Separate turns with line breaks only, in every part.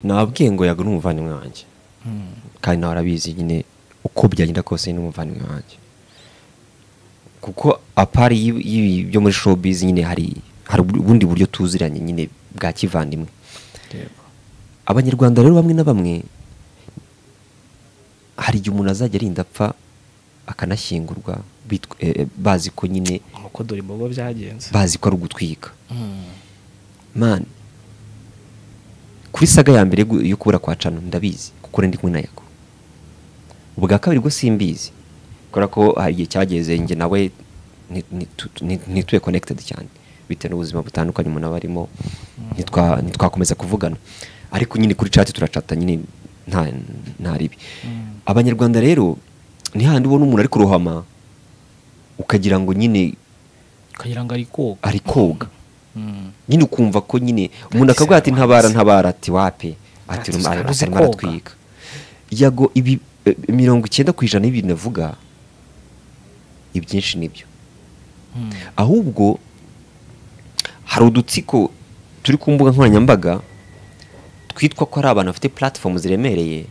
nabwiye ngo yagura umuvandimwe wanjye kandi nawe arabizi nyine uko byagenda kose n'umuvandimwe wanjye kuko apari y'ibi- y'ibi byo muri showbiz nyine hari hari ubundi buryo tuziranye nyine bwa kivandimwe abanyarwanda rero bamwe na bamwe hari igihe umuntu azajya arinda apfa akanashyingurwa bitw- eh, eh, bazi ko nyine
nk'uko dore imbogo byagenze
bazi ko ari ugutwika man kuri saga ya mbere gu- yo kubura kwa cano ndabizi kuko ndi kumwe na yako ubwa kabiri bwo simbizi kubera ko hari igihe cyageze njye nawe nti- nti- nti- ntituye connected cyane bitewe n'ubuzima butandukanye umuntu aba arimo ntitwa- ntitwakomeza kuvugana ariko nyine kuri chat turacata nyine nta nta ribi abanyarwanda rero ni hahandi ubona umuntu ari kurohama ukagira ngo nyine
ukagira ngo ari koga
ari koga
Mm.
nyine ukumva ko nyine umuntu akavuga ati ntabara ntabara ati wape ati
Ati,
ruma- ati
uzi
arimo
koga."
aratwika yago ibi eh, mirongo icyenda ku ijana y'ibintu avuga ibyinshi nibyo
Mm.
ahubwo hari udutsiko turi ku mbuga nkoranyambaga twitwa ko ari abantu bafite platform ziremereye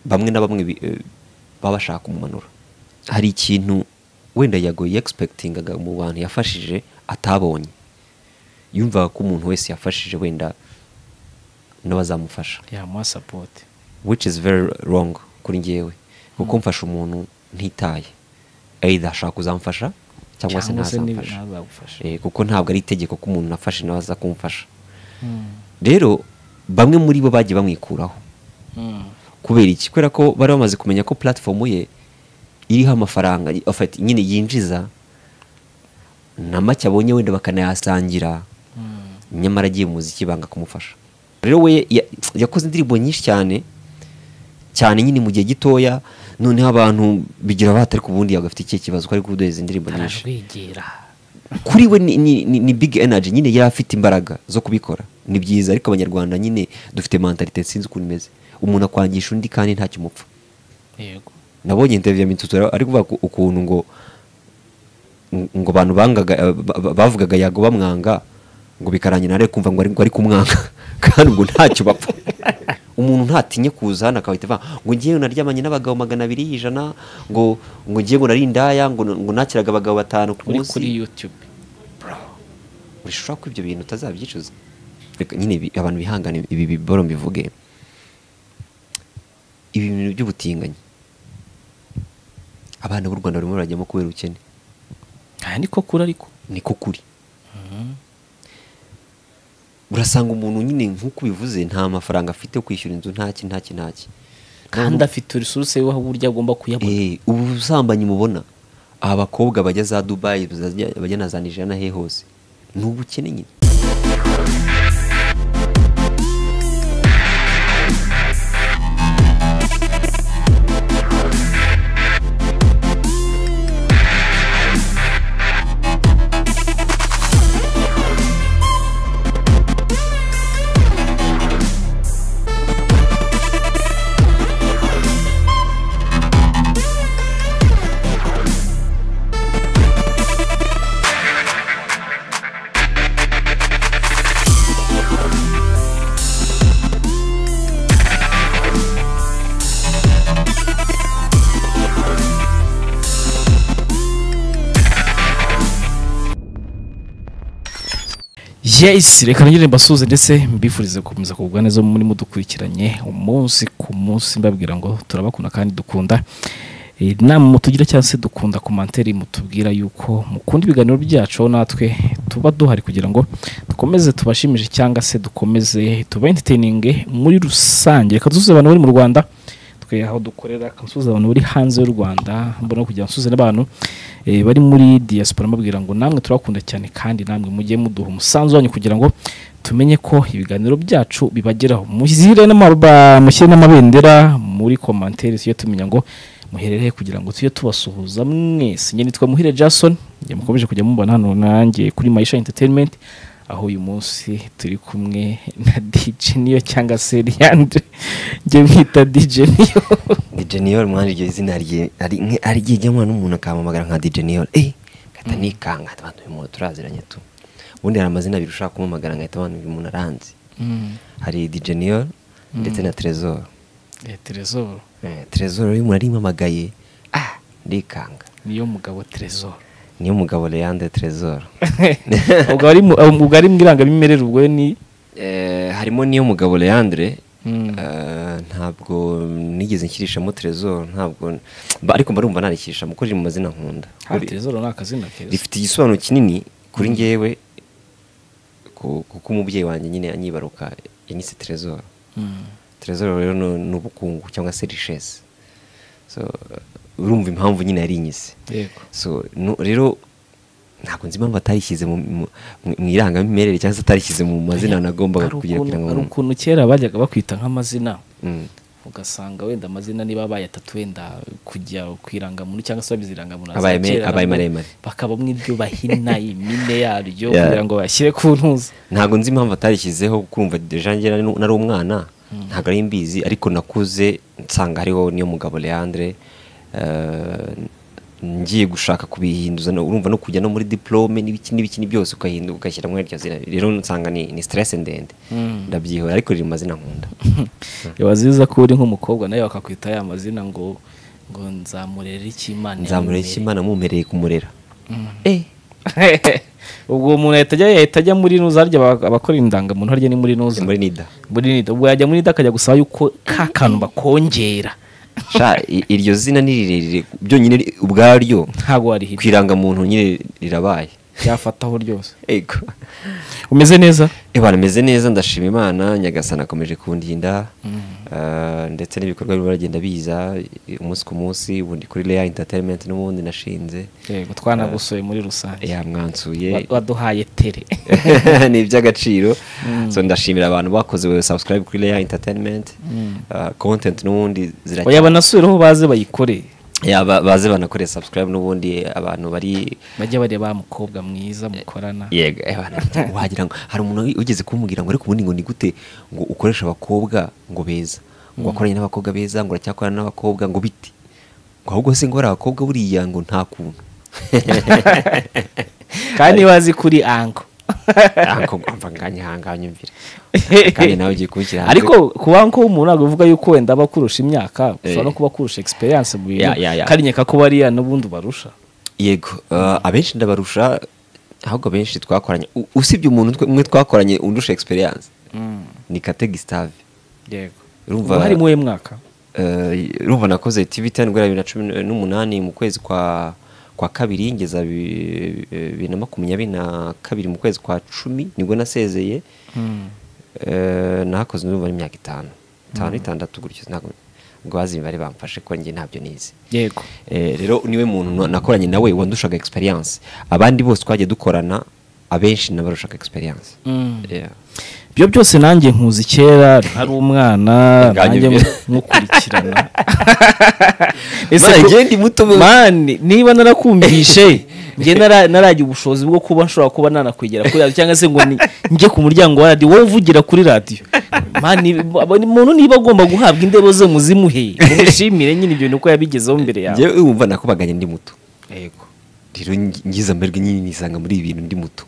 bamwe na bamwe bi- eh, baba bashaka kumumanura hari ikintu wenda yagoye expectingaga mu bantu yafashije atabonye yumvaga ko umuntu wese yafashije wenda n'abazamufasha
yamuha sapoti
which is very wrong kuri njyewe kuko mfasha umuntu ntitaye either ashaka kuzamfasha cyangwa se ntazamfasha
ntazagufasha
Eh, kuko ntabwo ari itegeko ko umuntu nafashe nawe aza kumfasha rero bamwe muri bo bagiye bamwikuraho kubera iki kubera ko bari bamaze kumenya ko platform ye iriho amafaranga y- of- nyine yinjiza na make abonye wenda bakanayasangira nyamara agiye mu muziki banga kumufasha rero we ya- yakoze indirimbo nyinshi cyane cyane nyine mu gihe gitoya noneho abantu bigira batari ku bundi agafite ikihe kibazo ko ari kudoda izi ndirimbo nyinshi
arajwigira
kuri we ni, ni, ni, ni big energy nyine yari afite imbaraga zo kubikora ni byiza ariko abanyarwanda nyine dufite mentalite sinzi ukuntu imeze umuntu akwangisha undi kandi ntacyo umupfa
yego
nabonye interview ya Mitsutsu ari kuvuga ku- ukuntu ngo ngo abantu bangaga eh, ba- ba- bavugaga yago bamwanga ngo bikarangira nawe kumva ngo ari, ngo ari kumwanga kandi ngo ntacyo bapfa umuntu ntatinye kuza hano akahita avuga ngo ngiye naryamanye n'abagabo magana abiri y'ijana ngo ngo ngiye ngo nari indaya ngo ngo nakiraga abagabo batanu ku
uri
munsi
kuri yutube
urashobora ko ibyo bintu utazabyicuza Reka nyine bi- abantu bihangane ibi biboro mbivuge ibi bintu by'ubutinganyi abana b'u rwanda barimo barajyamo kubera ubukene
aha ni ko kuri ariko
niko kuri urasanga umuntu nyine nk'uko ubivuze nta mafaranga afite yo kwishyura inzu ntaki ntaki ntaki
kandi afite resuruse we uburyo agomba kuyabona
Eh, ubu busambanyi mubona abakobwa bajya za dubayi bazajya- bajya na za nigeria na he hose ni ubukene nyine
yes reka nagire mbasuhuze ndetse mbifurize gukomeza kugubwa neza muri mudukurikiranye umunsi ku munsi mbabwira ngo turabakunda kandi dukunda Eh, inama mutugira cyangwa se dukunda komantere mutubwira yuko mukunda ibiganiro byacu aho natwe tuba duhari kugira ngo dukomeze tubashimishe cyangwa se dukomeze tuba entertaining muri rusange reka dusuhuze abantu bari mu rwanda twe aho dukorera reka nsuhuze abantu bari hanze y'u rwanda mbona no kugira ngo nsuhuze n'abantu eh, bari muri diaspora mbabwira ngo namwe turabakunda cyane kandi namwe mujye muduha umusanzu wanyu kugira ngo tumenye ko ibiganiro byacu bibageraho mushyire n'amaruba mushyire n'amabendera muri komantere tujye tumenya ngo muherereye kugira ngo tujye tubasuhuza mwese njye nitwa muhire jason njye mukomeje kujya mubona hano nanjye kuri maisha entertainment aho uyu munsi turi kumwe na dj niyo cyangwa se leandre njye mwita dj niyo
dijeniyori mwanje iryo zina rye ari nke- ari ryijyamo n'umuntu akamamagara nka dijeniyori eh gata nikanga abantu uyu muntu turaziranye tu ubundi hari amazina abiri ushaka kumamagara ngahita abantu uyu muntu aranzi hari dijeniyoro ndetse na terezoro
terezoro
terezoro y'umuntu arimpamagaye ah ndikanga
niyo mugabo terezoro
niyo mugabo leandre terezoro
ubwo ari mu- ubwo ari mu irangamimerere ubwo ni
Eh, harimo niyo mugabo leandre
Mm.
Eh, ntabwo nigeze nshyirishamo terezoro ntabwo ba- ariko mbarumva narikishamo kuko riri mu mazina nkunda
hari terezoro ni akazina keza
rifite igisobanuro kinini kuri ngewe ku- kuko umubyeyi wanjye nyine anyibaruka yanyise terezoro
Mm.
terezoro rero ni ni ubukungu cyangwa se rishesi so urumva impamvu nyine yarinyise
yego
so nu- rero ntabwo nzi impamvu atarishyize mu- mu mu irangamimerere cyangwa se atarishyize mu mazina nagombaga
Hari
kugira
ukuntu-
kugira ngo
hari ukuntu kera bajyaga bakwita nk'amazina
Mm.
ugasanga wenda amazina niba bayatatu wenda kujya ku irangamuntu cyangwa se babizi irangamuntu
Abaye
za
me-
kera
abaye
nabwo
maremare.
bakabamo ibyo bahina impine yaryo
Yeah.
kugira ngo bashyire ku ntuza
ntabwo nzi impamvu atarishyizeho kumva deja njye nari nari umwana ntabwo ari mbizi ariko nakuze nsanga hariho niyo mugabo leandre eh, ngiye gushaka kubihinduza no- urumva no kujya no muri diplome n'ibiki n'ibiki ni byose ukahinduka ugashyiramo iryo zina rero nsanga ni, ni stress ndende ndabyihora ariko riri mu mazina nkunda
biba byiza ko uri nk'umukobwa nawe bakakwita ya mazina ngo ngo nzamurere ikimana
nzamurera imana mumpereye kumurera eh
ubwo umuntu yahita ajya yahita ajya muri nuza harya aba- abakora indangamuntu harya ni muri nuza
muri nida
muri nida ubwo yajya muri nida akajya gusaba yuko ka kantu bakongera
sha i- iryo zina ni rirerire byonyine ri- ubwaryo
ntabwo warihita
ku irangamuntu nyine rirabaye
byafataho ryose
ego
umeze neza
Ibana meze neza ndashima Imana Nyagasana akomeje kundinda eh, ndetse n'ibikorwa birimo biragenda biza eh, umunsi ku munsi ubundi kuri Leya Entertainment n'ubundi nashinze
yego twanagusoye muri rusange
yamwansuye
Wa- waduhaye tere
ni iby'agaciro so ndashimira abantu bakoze we subscribe kuri Leya Entertainment eh, content n'ubundi ziracyari
oya banasubireho baze bayikore
Ya, ba- baze banakore subscribe n'ubundi abantu bari
bajya bareba mukobwa mwiza mukorana
yego eh, bana, wagira ngo hari umuntu ugeze kumubwira ngo ariko ubundi ngo ni gute ngo ukoresha abakobwa ngo beza ngo wakoranye n'abakobwa beza ngo uracyakorana n'abakobwa ngo bite ngo ahubwo se ngo hari abakobwa buriya ngo nta kuntu
kandi bazi kuri anko
ariko ngomba nganye hanganye mvire kandi nawe ugiye kubishyira hanze.
ariko kuba anko w'umuntu ntabwo bivuga yuko wenda aba akurusha imyaka ushobora no kuba akurusha experience mu bintu
Ya, ya, ya.
kandi nyeka ko bariya n'ubundi barusha
yego eh, abenshi ndabarusha ahubwo abenshi twakoranye u- usibye umuntu twe- umwe twakoranye undusha experience ni kate gisitave
yego
Urumva-
urumva hari muwe mwaka
Eh, urumva nakoze TV ten guhera bibiri na cumi n'umunani mu kwezi kwa kwa kabiri ngeza bi- bibiri na makumyabiri na kabiri mu kwezi kwa cumi nibwo nasezeye Eh, nahakoze urumva n'imyaka itanu itanu itandatu gutyo ntabwo ubwo bazi imibare bamfashe ko njye ntabyo nizi
yego
Eh, rero niwe muntu nakoranye nawe wandushaga experience abandi bose twagiye dukorana abenshi nabarushaga experience Yeah.
ibyo byose nanjye nkuzi kera ntari umwana
Nganye
nanjye
mbere.
nkukurikirana
Mara,
ku-
njye ndi muto we.
mani niba narakumvishe njye nara- naragira ubushobozi bwo kuba nshobora kuba nanakwegera kuri radiyo cyangwa se ngo ni- njye ku muryango wa radiyo wowe uvugira kuri radiyo mani abo- umuntu niba agomba guhabwa indebo ze muzimuhe mumushimire nyine ibyo bintu ko yabigezeho mbere yawe
njyewe wumva nakubaganye ndi muto
yego
rero ngi- ngize amahirwe nyine nisanga muri ibi bintu ndi muto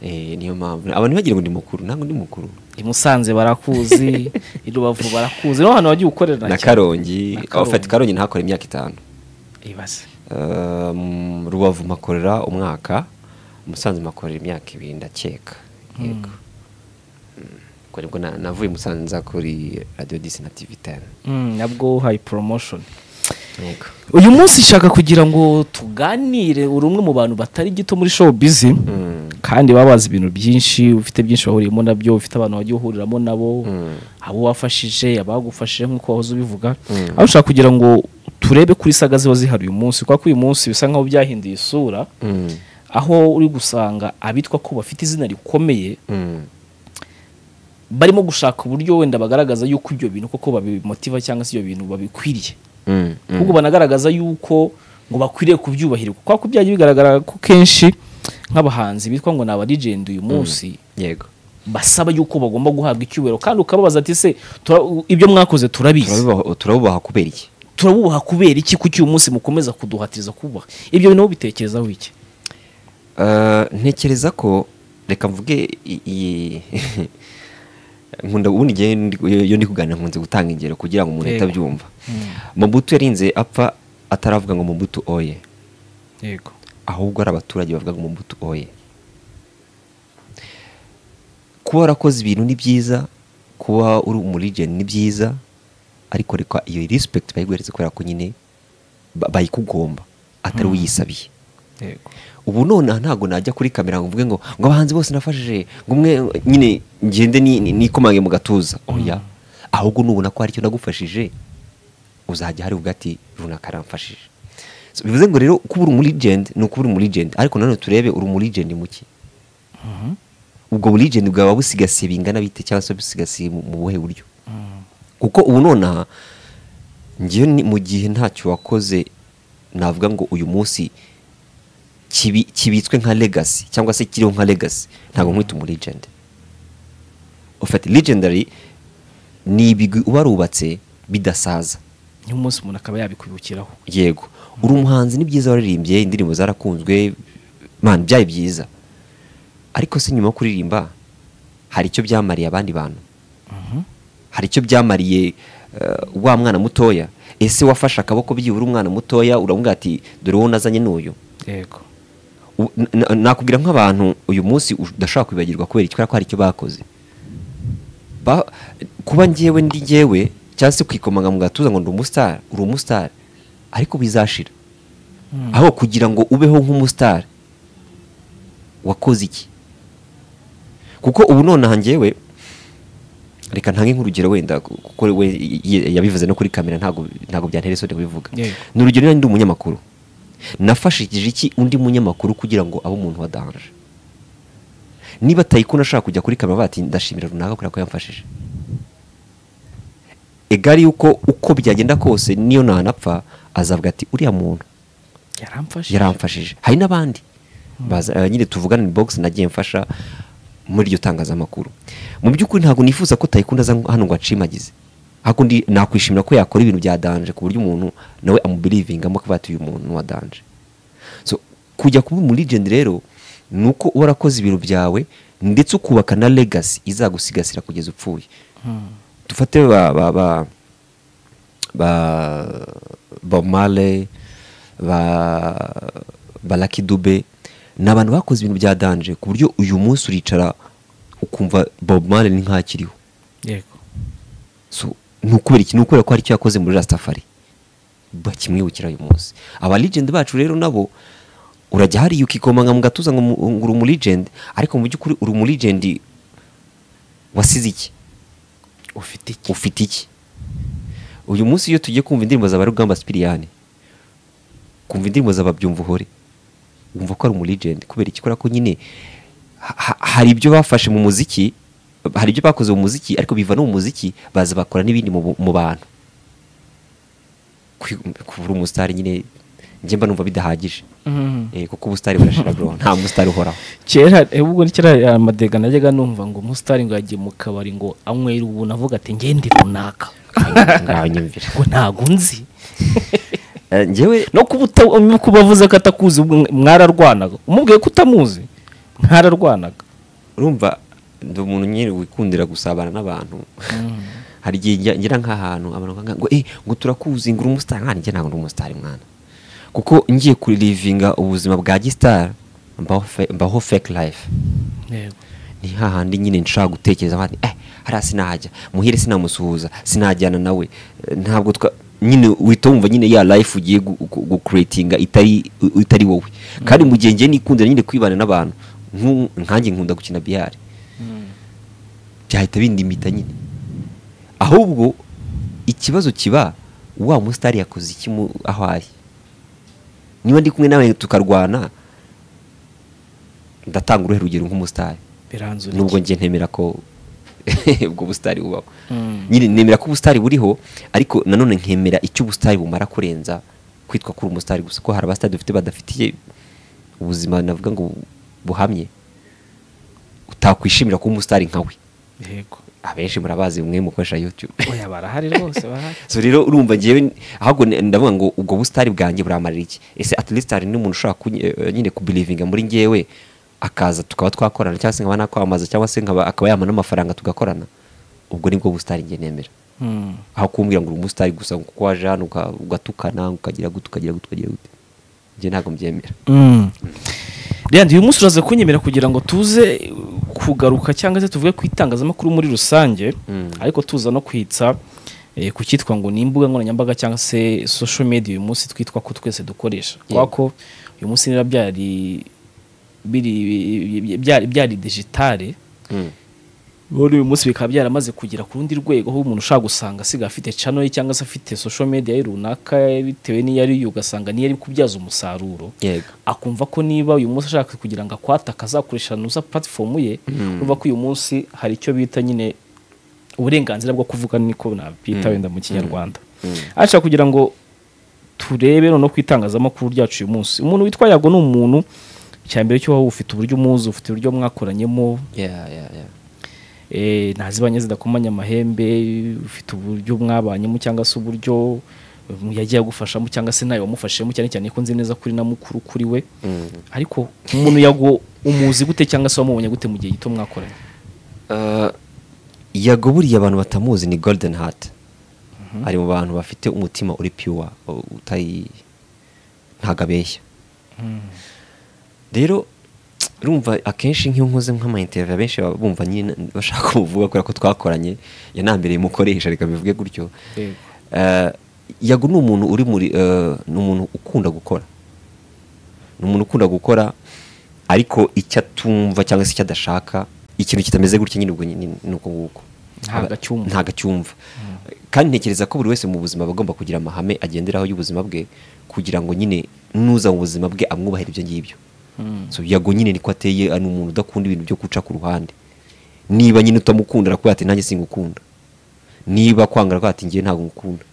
Eh, niyo mpamvu abantu bagira ngo ndi mukuru ntabwo ndi mukuru
i Musanze barakuzi i Rubavu barakuzi niho hantu wagiye ukorera
na
cyane.
karongi
Na
abafata karongi ntahakore imyaka itanu
ibaze
Eh, mu rubavu makorera umwaka musanze makorera imyaka ibiri ndakeka yego Mm. ubwo nibwo na- navuye musanze nza kuri radiyo disi na tivi teni
Mm, nabwo hayi promotion
yego
uyu munsi nshaka kugira ngo tuganire uri umwe mu bantu batari gito muri show busy kandi baba bazi ibintu byinshi ufite byinshi wahuriyemo nabyo ufite abantu wagiye uhuriramo nabo abo wafashije abagufashije nk'uko wahoze ubivuga aho ushaka kugira ngo turebe kuri saga ziba zihari uyu munsi kuko uyu munsi bisa nk'aho byahinduye isura
Mm.
aho uri gusanga abitwa ko bafite izina rikomeye
Mm.
barimo gushaka uburyo wenda bagaragaza yuko ibyo bintu koko babimotiva cyangwa se ibyo bintu babikwiriye
Mm. Mm.
ahubwo banagaragaza yuko ngo bakwiriye kubyubahirirwa kubera ko byagiye bigaragara ko kenshi nk'abahanzi bitwa ngo ni abadigendi uyu munsi
yego
basaba yuko bagomba guhabwa icyubahiro kandi ukababaza ati se tura- ibyo mwakoze turabizi
Turabubaha- turabubaha kubera iki
turabubaha kubera iki kuki uyu munsi mukomeza kuduhatiriza kubaha ibyo bintu bitekerezaho iki
Eh, ntekereza ko reka mvuge i- i- nkunda ubundi igihe iyo ndi kuganira nkunze gutanga ingero kugira ngo umuntu
Yego.
atabyumva mubutu yarinze apfa ataravuga ngo mubutu oye
yego
ahubwo ari abaturage bavuga ngo mubutu oye kuba warakoze ibintu ni byiza kuba uri umurijeni ni byiza ariko reka iyo respect bayiguhereze kubera ko nyine ba- bayikugomba atari uyisabiye
yego
ubu none aha ntabwo najya kuri kamera ngo mvuge ngo ngo abahanzi bose nafashije ngo umwe nyine ngende ni- ni- nikomange mu gatuza oya ahubwo nubona ko hari icyo ndagufashije uzajya hari ugati runaka aramfashije So, bivuze ngo rero kuba uri muri legend ni ukuba uri muri legend ariko nanone turebe uri muri legend muki ubwo buri legend bwaba busigasiye bingana bite cyangwa se busigasiye mu mu buhe buryo kuko ubu nonaha ngewe ni- mu gihe ntacyo wakoze navuga ngo uyu munsi kibi- kibitswe nka legacy cyangwa se kiriho nka legacy ntabwo nkwita umu legend ufite legendary ni ibigwi uba warubatse bidasaza
niho umunsi umuntu akaba yabikwibukiraho
yego uri umuhanzi ni byiza waririmbye indirimbo zarakunzwe man byari byiza ariko se nyuma yo kuririmba hari icyo byamariye abandi bantu hari icyo byamariye eh, wa mwana mutoya ese wafashe akaboko byibura umwana mutoya uramubwira ati dore wowe nazanye n'uyu
yego
U- n- n- nakubwira nk'abantu uyu munsi udashobora kwibagirwa kubera iki kubera ko hari icyo bakoze Ba- kuba ngewe ndi ngewe cyangwa se kwikomanga mu gatuza ngo ndi umusitari uri umusitari ariko bizashira aho kugira ngo ubeho nk'umusitari wakoze iki kuko ubu nonaha ngewe reka ntange nk'urugero wenda kuko we ye- yabivuze no kuri kamera ntabwo ntabwo byantera isoni kubivuga
Yego.
ni urugero niba ndi umunyamakuru nafashikije iki undi munyamakuru kugira ngo abe umuntu wadahanje niba atayikunda ashaka kujya kuri kamera bati ndashimira runaka kubera ko yamfashije egari yuko uko byagenda kose niyo ntanapfa azavuga ati uriya muntu
yaramfashe
yaramfashije hari n'abandi Baza- eh, nyine tuvugana ni box nagiye mfasha muri iryo tangazamakuru mu by'ukuri ntabwo nifuza ko tayikunda aza hano ngo acimagize ahubwo ndi nakwishimira ko yakora ibintu bya danje ku buryo umuntu nawe amubirivingamo kuba ati uyu muntu wa danje so kujya kuba muri legend rero ni uko uba warakoze ibintu byawe ndetse ukubaka na legacy izagusigasira kugeza upfuye dufate ba ba ba ba Bob Marley ba ba Lucky Dube ni abantu bakoze ibintu bya danje ku buryo uyu munsi uricara ukumva Bob Marley ni ntakiriho
yego
so ni ukubera iki ni ukubera ko hari icyo yakoze muri Rastafari bakimwibukira uyu munsi aba legend bacu rero nabo urajya hariya ukikomanga mu gatuza ngo mu- ngo uri umu legend ariko mu by'ukuri uri umu legend wasize iki
ufite iki
ufite iki uyu munsi iyo tugiye kumva indirimbo za barugamba sipiriyani kumva indirimbo za babyumva uhore wumva ko ari umulegend kubera iki kubera ko nyine ha- ha- hari ibyo bafashe mu muziki hari ibyo bakoze mu muziki ariko biva no mu muziki baza bakora n'ibindi mu, bu- mu bantu Kwi- kubura umusitari nyine njye mba numva bidahagije Eh, kuko ubusitari burashira bro nta musitari uhoraho
kera eh, ubwo ni kera aya madega najyaga numva ngo umusitari ngo yagiye mu kabari ngo anywera ubu navuga ati ngende runaka
ngaho nyumvira
ngo ntago nzi
Eh, njyewe
no kuba uta- no kuba avuze ko atakuzi ubwo mwararwanaga umubwiye ko utamuzi mwararwanaga
urumva ndi umuntu nyine wikundira gusabana n'abantu hari igihe njya- ngera nk'ahantu abantu bakanga ngo eh ngo turakuzi ngo uri umusitari mwana njye ntabwo ndi umusitari mwana kuko ngiye kurilivinga ubuzima bwa gisitari mbaho fe- mbaho fake life
yego
ni hahandi nyine nshaka gutekereza nkati eh hariya sinahajya muhire sinamusuhuza sinajyana nawe Eh, ntabwo twa nyine uhita wumva nyine ya life ugiye gukuretinga itari u- itari wowe kandi mu gihe njye nikundira nyine kwibana n'abantu nku- nkanjye nkunda gukina biyari byahita bindimita nyine ahubwo ikibazo kiba wa musitari yakoze iki mu- aho ari niba ndi kumwe nawe tukarwana ndatanga uruhe rugero nk'umusitari
biranzura
nubwo njye ntemera ko ubwo busitari bubaho nyine nemera ko ubusitari buriho ariko nanone nkemera icyo ubusitari bumara kurenza kwitwa kuri umusitari gusa ko hari abasitari dufite badafitiye ubuzima navuga ngo buhamye utakwishimira kuba umusitari nkawe
yego
abenshi murabazi mwe mukoresha youtube
oya barahari rwose barahari
so rero urumva njyewe ahubwo ni- ndavuga ngo ubwo busitari bwanjye buramarira iki ese at least hari n'umuntu ushobora kunyi- eh, nyine kubirivinga muri ngewe akaza tukaba twakorana cyangwa se nkaba nakwamamaza cyangwa se nkaba akaba yampa n'amafaranga tugakorana ubwo nibwo busitani njye nemera aho kumbwira ngo uri umusitari gusa kuko waje hano uka- ugatukana ukagira gute ukagira gute ukagira gute njye ntabwo mbyemera
rero uyu munsi uraza kunyemera kugira ngo tuze kugaruka cyangwa se tuvuge ku itangazamakuru muri rusange
Mm.
ariko tuza no kwitsa eh, ku cyitwa ngo ni imbuga nkoranyambaga cyangwa se social media uyu munsi twitwa ko twese dukoresha
Yego.
kubera ko uyu munsi niba byari biri- byari byari digitale
Mm.
ubu uyu munsi bikaba byaramaze kugera ku rundi rwego aho umuntu ushaka gusanga asigaye afite channel ye cyangwa se afite social media ye runaka bitewe n'iyo ari yo ugasanga niyo ari kubyaza umusaruro
yego
akumva ko niba uyu munsi ashaka kugira ngo akwatake azakoresha nuza platform ye
Mm.
urumva ko uyu munsi hari icyo bita nyine uburenganzira bwo kuvuga niko nabita
Mm.
wenda mu kinyarwanda
Mm.
ashaka kugira ngo turebe noneho ku itangazamakuru ryacu uyu munsi umuntu witwa yago ni umuntu cya mbere cyo waba ufite uburyo umuzi ufite uburyo mwakoranyemo
Yeah, yeah, yeah.
eh, ntazibanye zidakomanya amahembe ufite uburyo mwabanyemo cyangwa se uburyo um, yagiye agufashamo cyangwa se nawe wamufashemo cyane cyane ko nzi neza kuri na mukuru kuri we
Mm.
ariko umuntu yago umuzi gute cyangwa se wamubonye gute mu gihe gito mwakoranye
Uh, yagaburiye abantu batamuzi ni golden heart ari mu bantu bafite umutima uri pure u- utari ntago abeshya rero urumva akenshi nk'iyo nkoze nk'amayinteriviyu abenshi baba bumva nyine bashaka kumuvuga kubera ko twakoranye yanambereye umukoresha reka bivuge gutyo
Yego.
Eh, yago ni umuntu uri muri eh, ni umuntu ukunda gukora ni umuntu ukunda gukora ariko icyo atumva cyangwa se icyo adashaka ikintu kitameze gutya nyine ubwo nyine ni uko nguko
Ntago acyumva.
ntago acyumva kandi ntekereza ko buri wese mu buzima aba agomba kugira amahame agenderaho y'ubuzima bwe kugira ngo nyine nuza mu buzima bwe amwubahire ibyo ngibyo so yago nyine niko ateye ari umuntu udakunda ibintu byo guca ku ruhande niba nyine utamukunda arakubwira ati nanjye singukunda niba kwanga arakubwira ati njye ntabwo ngukunda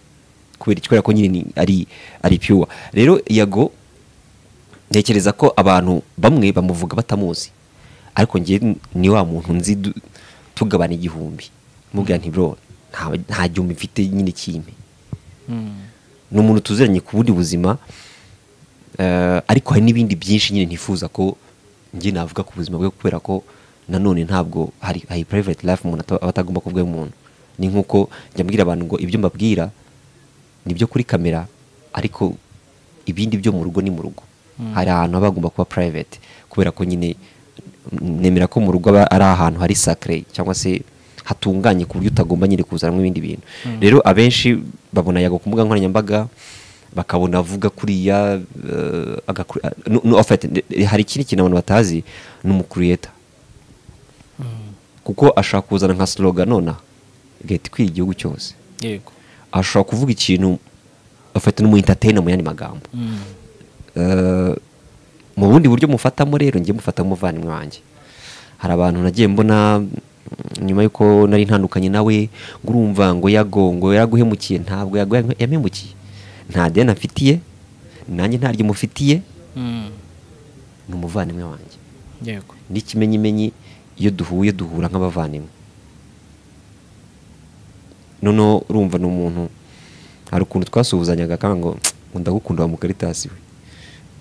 kubera iki? kubera ko nyine ni- ari ari pure rero yago ntekereza ko abantu bamwe bamuvuga batamuzi ariko njye n- ni wa muntu nzi du- tugabana igihumbi mubwira nti bro nta- nta gihumbi mfite nyine kimpe ni umuntu tuziranye ku bundi buzima eh, ariko hari n'ibindi byinshi nyine ntifuza ko njye navuga ku buzima bwe kubera ko nanone ntabwo hari hari private life umuntu ata- aba atagomba kuvuga umuntu ni nk'uko njya mbwira abantu ngo ibyo mbabwira ni ibyo kuri kamera ariko ibindi byo mu rugo ni mu rugo hari ahantu haba hagomba kuba private kubera ko nyine nemera ko mu rugo aba ari ahantu hari sacre cyangwa se hatunganye ku buryo utagomba nyine kuzanamo ibindi bintu rero abenshi babona yago ku mbuga nkoranyambaga bakabona avuga kuriya eh, agakuri- ah, no- no, en fait, eh, hari ikindi kintu abantu batazi ni umukuriyeta kuko ashobora kuzana nka slogan nonaha igahita ikwira igihugu cyose
yego
ashobora kuvuga ikintu afata n'umu entertainer mu yandi magambo Eh, mu bundi buryo mufatamo rero njye mufata nk'umuvandimwe wanjye hari abantu nagiye mbona mm, nyuma y'uko nari ntandukanye nawe ngo urumva ngo yago ngo yaraguhemukiye ntabwo yago yagu- yamuhemukiye nta deni afitiye nanjye ntaryo mufitiye ni umuvandimwe wanjye
yego
n'ikimenyimenyi iyo duhuye duhura nk'abavandimwe noneho urumva ni umuntu hari ukuntu twasuhuzanyaga kandi ngo ngo ndagukunda wa mukaritasi we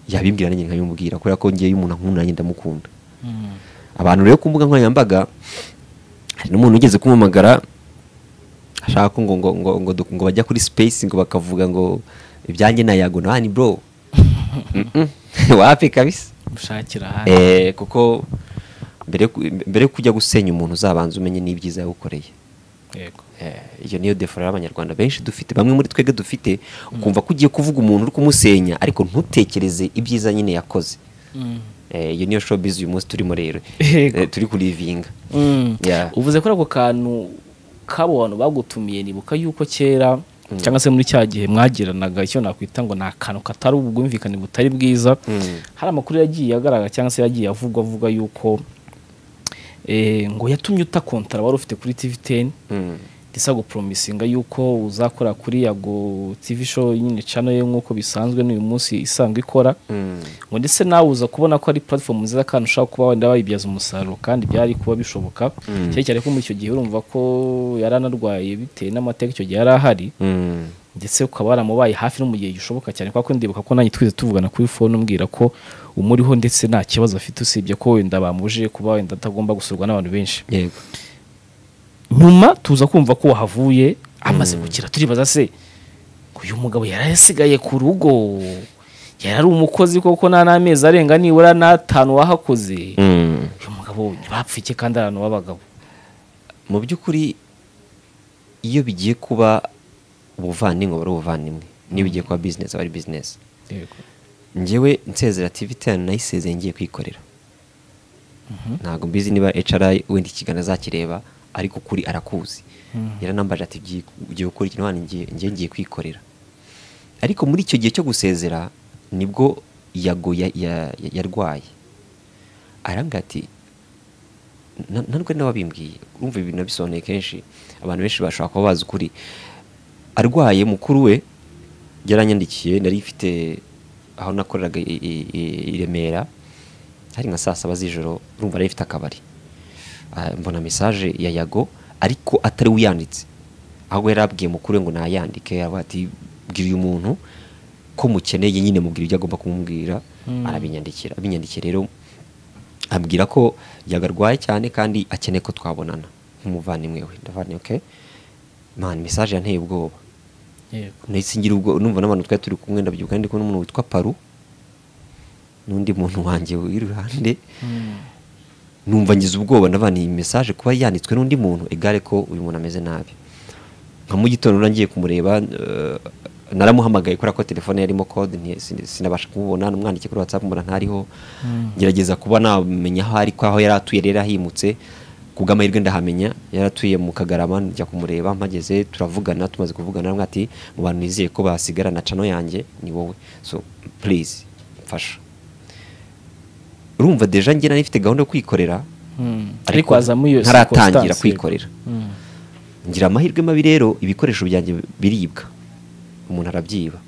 yabimbwira nanjye nkabimubwira kubera ko ngewe iyo umuntu ankunda nanjye ndamukunda abantu rero ku mbuga nkoranyambaga hari n'umuntu ugeze kumumagara ashaka ko ngo ngo ngo ngo, du- ngo bajya kuri space ngo bakavuga ngo ibyanjye na yago na hani bro Mm-mm. wapi kabisa
mushakira ahandi
Eh, kuko mbere ku- mbere yo kujya gusenya umuntu uzabanza umenye n'ibyiza yawukoreye
yego
Eh, iyo niyo defora y'abanyarwanda benshi dufite bamwe muri twebwe dufite ukumva ko ugiye kuvuga umuntu uri kumusenya ariko ntutekereze ibyiza nyine yakoze Eh, iyo niyo showbiz uyu munsi turimo rero
Yego.
Eh, turi kurivinga
Mm.
Yeah.
uvuze ko ako kantu k'abo bantu bagutumiye nibuka yuko kera cyangwa se muri cya gihe mwagiranaga icyo nakwita ngo ni akantu katari ubwumvikane butari bwiza
Mm.
hari amakuru yagiye agaragara cyangwa se yagiye avugwa avuga yuko eh, ngo yatumye utakontara wari ufite kuri tv teni
Mm.
ndetse aguporomisinga yuko uzakora kuri yago tv show nyine channel ye nk'uko bisanzwe n'uyu munsi isanzwe ikora
Mm.
ngo ndetse nawe uza kubona ko ari platform nziza kandi ushobora kuba wenda wayibyaza umusaruro kandi byari kuba bishoboka
Mm.
cyane cyane ko muri icyo gihe urumva ko yari anarwaye bitewe n'amateka icyo gihe yari ahari
Mm.
ndetse ukaba waramubaye hafi no mu gihe gishoboka cyane kuko ndibuka ko nanjye twize tuvugana kuri phone umbwira ko umuriho ndetse nta kibazo afite usibye ko wenda bamuje kuba wenda atagomba gusurwa n'abantu benshi
yego
nyuma tuza kumva ko wahavuye amaze gukira turibaza se uyu mugabo yari asigaye ku rugo yari ari umukozi koko nta n'amezi arenga nibura n'atanu wahakoze
Mm.
uyu mugabo ntibapfa iki kandi ari ahantu b'abagabo
mu by'ukuri iyo bigiye kuba ubuvandimu bari ubuvanimwe niyo bigiye kuba bizinesi aba ari bizinesi ngewe nsezera tiviti nayisezeye ngiye kwikorera ntabwo mbizi niba hri wenda ikiganiro azakireba ariko ukuri arakuzi
Mhm.
yaranambaje ati "Ugiye- ugiye gukora ikintu hano ngiye ngiye ngiye kwikorera ariko muri icyo gihe cyo gusezera nibwo yago ya- ya- ya- yarwaye arambwira ati "Na- nta n'ubwo ari wabimbwiye urumva ibi nabisobanuye kenshi abantu benshi bashobora kuba bazi ukuri arwaye mukuru we yaranyandikiye nari mfite aho nakoreraga i- i- i- i Remera hari nka saa saba z'ijoro urumva nari mfite akabari Ah, mbona mesaje ya yago ariko atari we uyanditse ahubwo yari abwiye mukuru we ngo nayandike aravuga ati bwira uyu muntu ko mukeneye nyine mubwira ibyo agomba kumubwira
Mm.
arabinyandikira abinyandikiye rero ambwira ko yagarwaye cyane kandi akeneye ko twabonana nk'umuvandimwe we ndavuga nti okay man mesaje yanteye ubwoba
yego
nahise ngira ubwo numva n'abantu twari turi kumwe ndabyibuka ndi kumwe n'umuntu witwa paru n'undi muntu wanjye w'iruhande numva ngize ubwoba ndabana iyi mesaje kuba yanditswe n'undi muntu egare ko uyu muntu ameze nabi nka mu gitondo nagiye kumureba eh, naramuhamagaye kubera ko telefone yarimo kode nti- sin- sinabasha kumubona namwandikiye kuri whatsapp mbona ntariho
Mm.
ngerageza kuba namenya aho ari ko aho yari atuye rero ahimutse ku bw'amahirwe ndahamenya yari atuye mu kagarama njya kumureba mpageze turavugana tumaze kuvugana nawe ati mu bantu nizeye ko basigarana cano yanjye ni wowe so please mfasha urumva deja njye nari mfite gahunda yo kwikorera
ariko hazamo iyo
ntaratangira
circumstance,
kwikorera
yego. Mm.
ngira amahirwe mabi rero ibikoresho byanjye biribwa umuntu arabyiba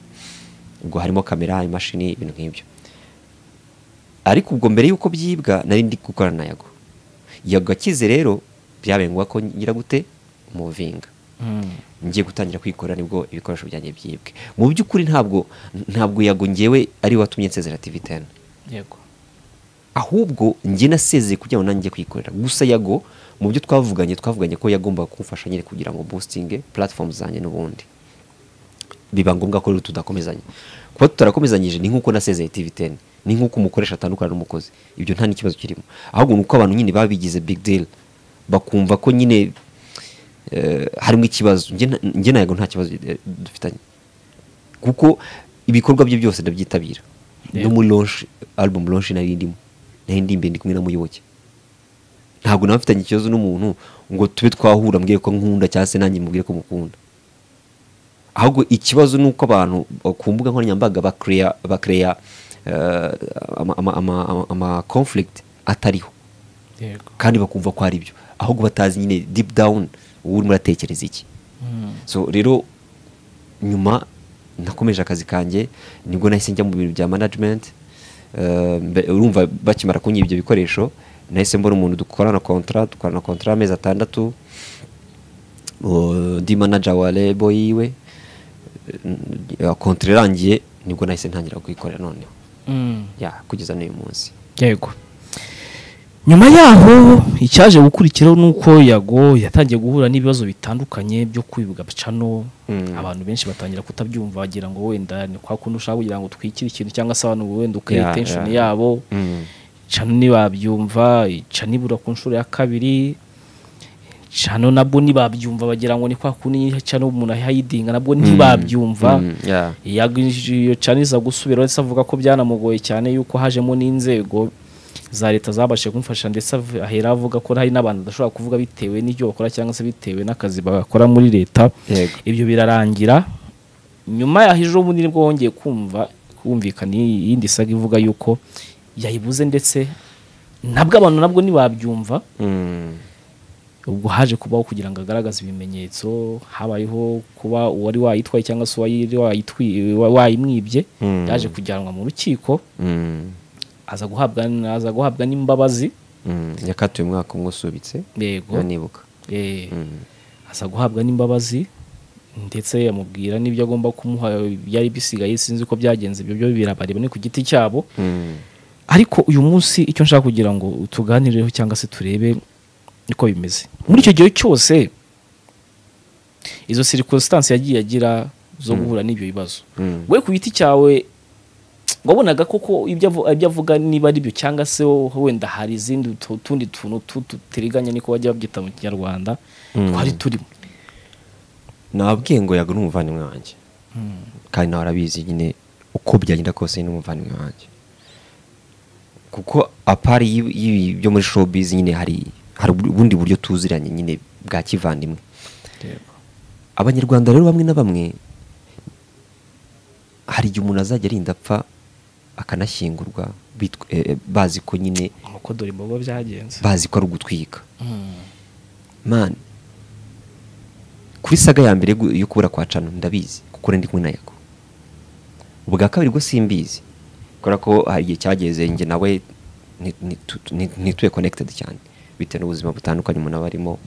ubwo harimo kamera imashini ibintu nk'ibyo ariko ubwo mbere y'uko byibwa nari ndi gukorana na yago yago akize rero byabaye ngombwa ko ngira gute umuvinga
Mm.
ngiye gutangira kwikorera nibwo ibikoresho byanjye byibwe mu by'ukuri ntabwo ntabwo yago ngewe ari we watumye nsezera tv teni
yego
ahubwo njye nasezeye kugira ngo nanjye kwikorera gusa yago mu byo twavuganye twavuganye ko yagombaga kumfasha nyine kugira ngo boostinge platform zanjye n'ubundi biba ngombwa ko rero tudakomezanya kuba tutarakomezanyije ni nk'uko nasezeye tv10 ni nk'uko umukoresha atandukana n'umukozi ibyo nta n'ikibazo kirimo ahubwo ni uko abantu nyine baba bigize big deal bakumva ko nyine eh, harimo ikibazo Njye na- njye na yago nta kibazo eh, dufitanye kuko ibikorwa bye byose ndabyitabira no
Yego.
muri launch album launch nari ndimo nari ndimbe ndi kumwe na muyoboke ntabwo nawe mfitanye ikibazo n'umuntu ngo tube twahura mbwiye ko nkunda cyangwa se nanjye mubwire ko mukunda ahubwo ikibazo ni uko abantu ku mbuga nkoranyambaga bakereya bakereya ama conflict atariho
yego
kandi bakumva ko ari byo ahubwo batazi nyine deep down uwo urimo uratekereza iki
Mm.
so rero nyuma nakomeje akazi kanjye nibwo nahise njya mu bintu bya management Eh, mbe- urumva bakimara kunyiba ibyo bikoresho nahise mbona umuntu dukorana kontra dukorana kontra amezi atandatu Uh, ndi manager wa lebo yiwe Eh, kontra irangiye nibwo nahise ntangira kuyikorera noneho
Mm.
ya kugeza n'uyu munsi
yego nyuma yaho icyaje gukurikiraho ni uko yago yatangiye guhura n'ibibazo bitandukanye byo kwibwa cano
Mm.
abantu benshi batangira kutabyumva bagira ngo wenda ni kwa kundi ushaka kugira ngo utwikire ikintu cyangwa se abantu ngo wenda ukare
Yeah,
tension
yeah.
yabo cano ntibabyumva cano ibura ku nshuro ya kabiri cano nabwo ntibabyumva bagira ngo ni kwa kundi cano umuntu ahayidinga nabwo ntibabyumva
Mm, yeah.
iyo caniza gusubira ndetse avuga ko byanamugoye cyane yuko hajemo n'inzego za leta zabashije kumufasha ndetse av- ahera avuga ko hari n'abantu badashobora kuvuga bitewe n'ibyo bakora cyangwa se bitewe n'akazi bakora muri leta
Yego.
ibyo birarangira nyuma yaho ejo bundi nibwo wongeye kumva kumvikana iyi- iyindi saga ivuga yuko yayibuze ndetse nabwo abantu nabwo ntibabyumva
Mm.
ubwo haje kubaho kugira ngo agaragaze ibimenyetso habayeho kuba uwari wayitwaye cyangwa se uwari wayitwi- wa- wayimwibye
Mm.
yaje kujyanwa mu rukiko
Mm.
aza guhabwa aza guhabwa n'imbabazi
Mm. yakatiwe umwaka umwe usubitse
yego
nibuka
eh,
Mm.
aza guhabwa n'imbabazi ndetse amubwira n'ibyo agomba kumuha byari bisigaye sinzi ko byagenze ibyo byo birabareba ni ku giti cyabo
Mm.
ariko uyu munsi icyo nshaka kugira ngo tuganireho cyangwa se turebe niko bimeze muri icyo gihe cyose izo circumstance yagiye agira zo guhura n'ibyo bibazo
Mm.
we ku giti cyawe wabonaga koko ibyo avu- ibyo avuga niba ari byo cyangwa se wowe wenda hari izindi tu- tundi tuntu tu- tutiriganya niko bajya babyita mu kinyarwanda
Mm.
twari turimo
nabwiye ngo yago n'umuvandimwe wanjye kandi nawe arabizi nyine uko byagenda kose ni n'umuvandimwe wanjye kuko apari y'ibi y'ibi byo muri showbiz nyine hari hari ubundi buryo tuziranye nyine bwa kivandimwe abanyarwanda rero bamwe na bamwe hari igihe umuntu azajya arinda apfa akanashyingurwa bitw- eh, eh, bazi ko nyine
nuko dore imbogo byagenze
bazi ko ari ugutwika mani kuri saga ya mbere gu- yo kubura kwa cano ndabizi kuko ndi kumwe na yago ubwa kabiri bwo simbizi kubera ko hari igihe cyageze njye nawe nti- nti- tu- nti- ntituye connected cyane bitewe n'ubuzima butandukanye umuntu aba arimo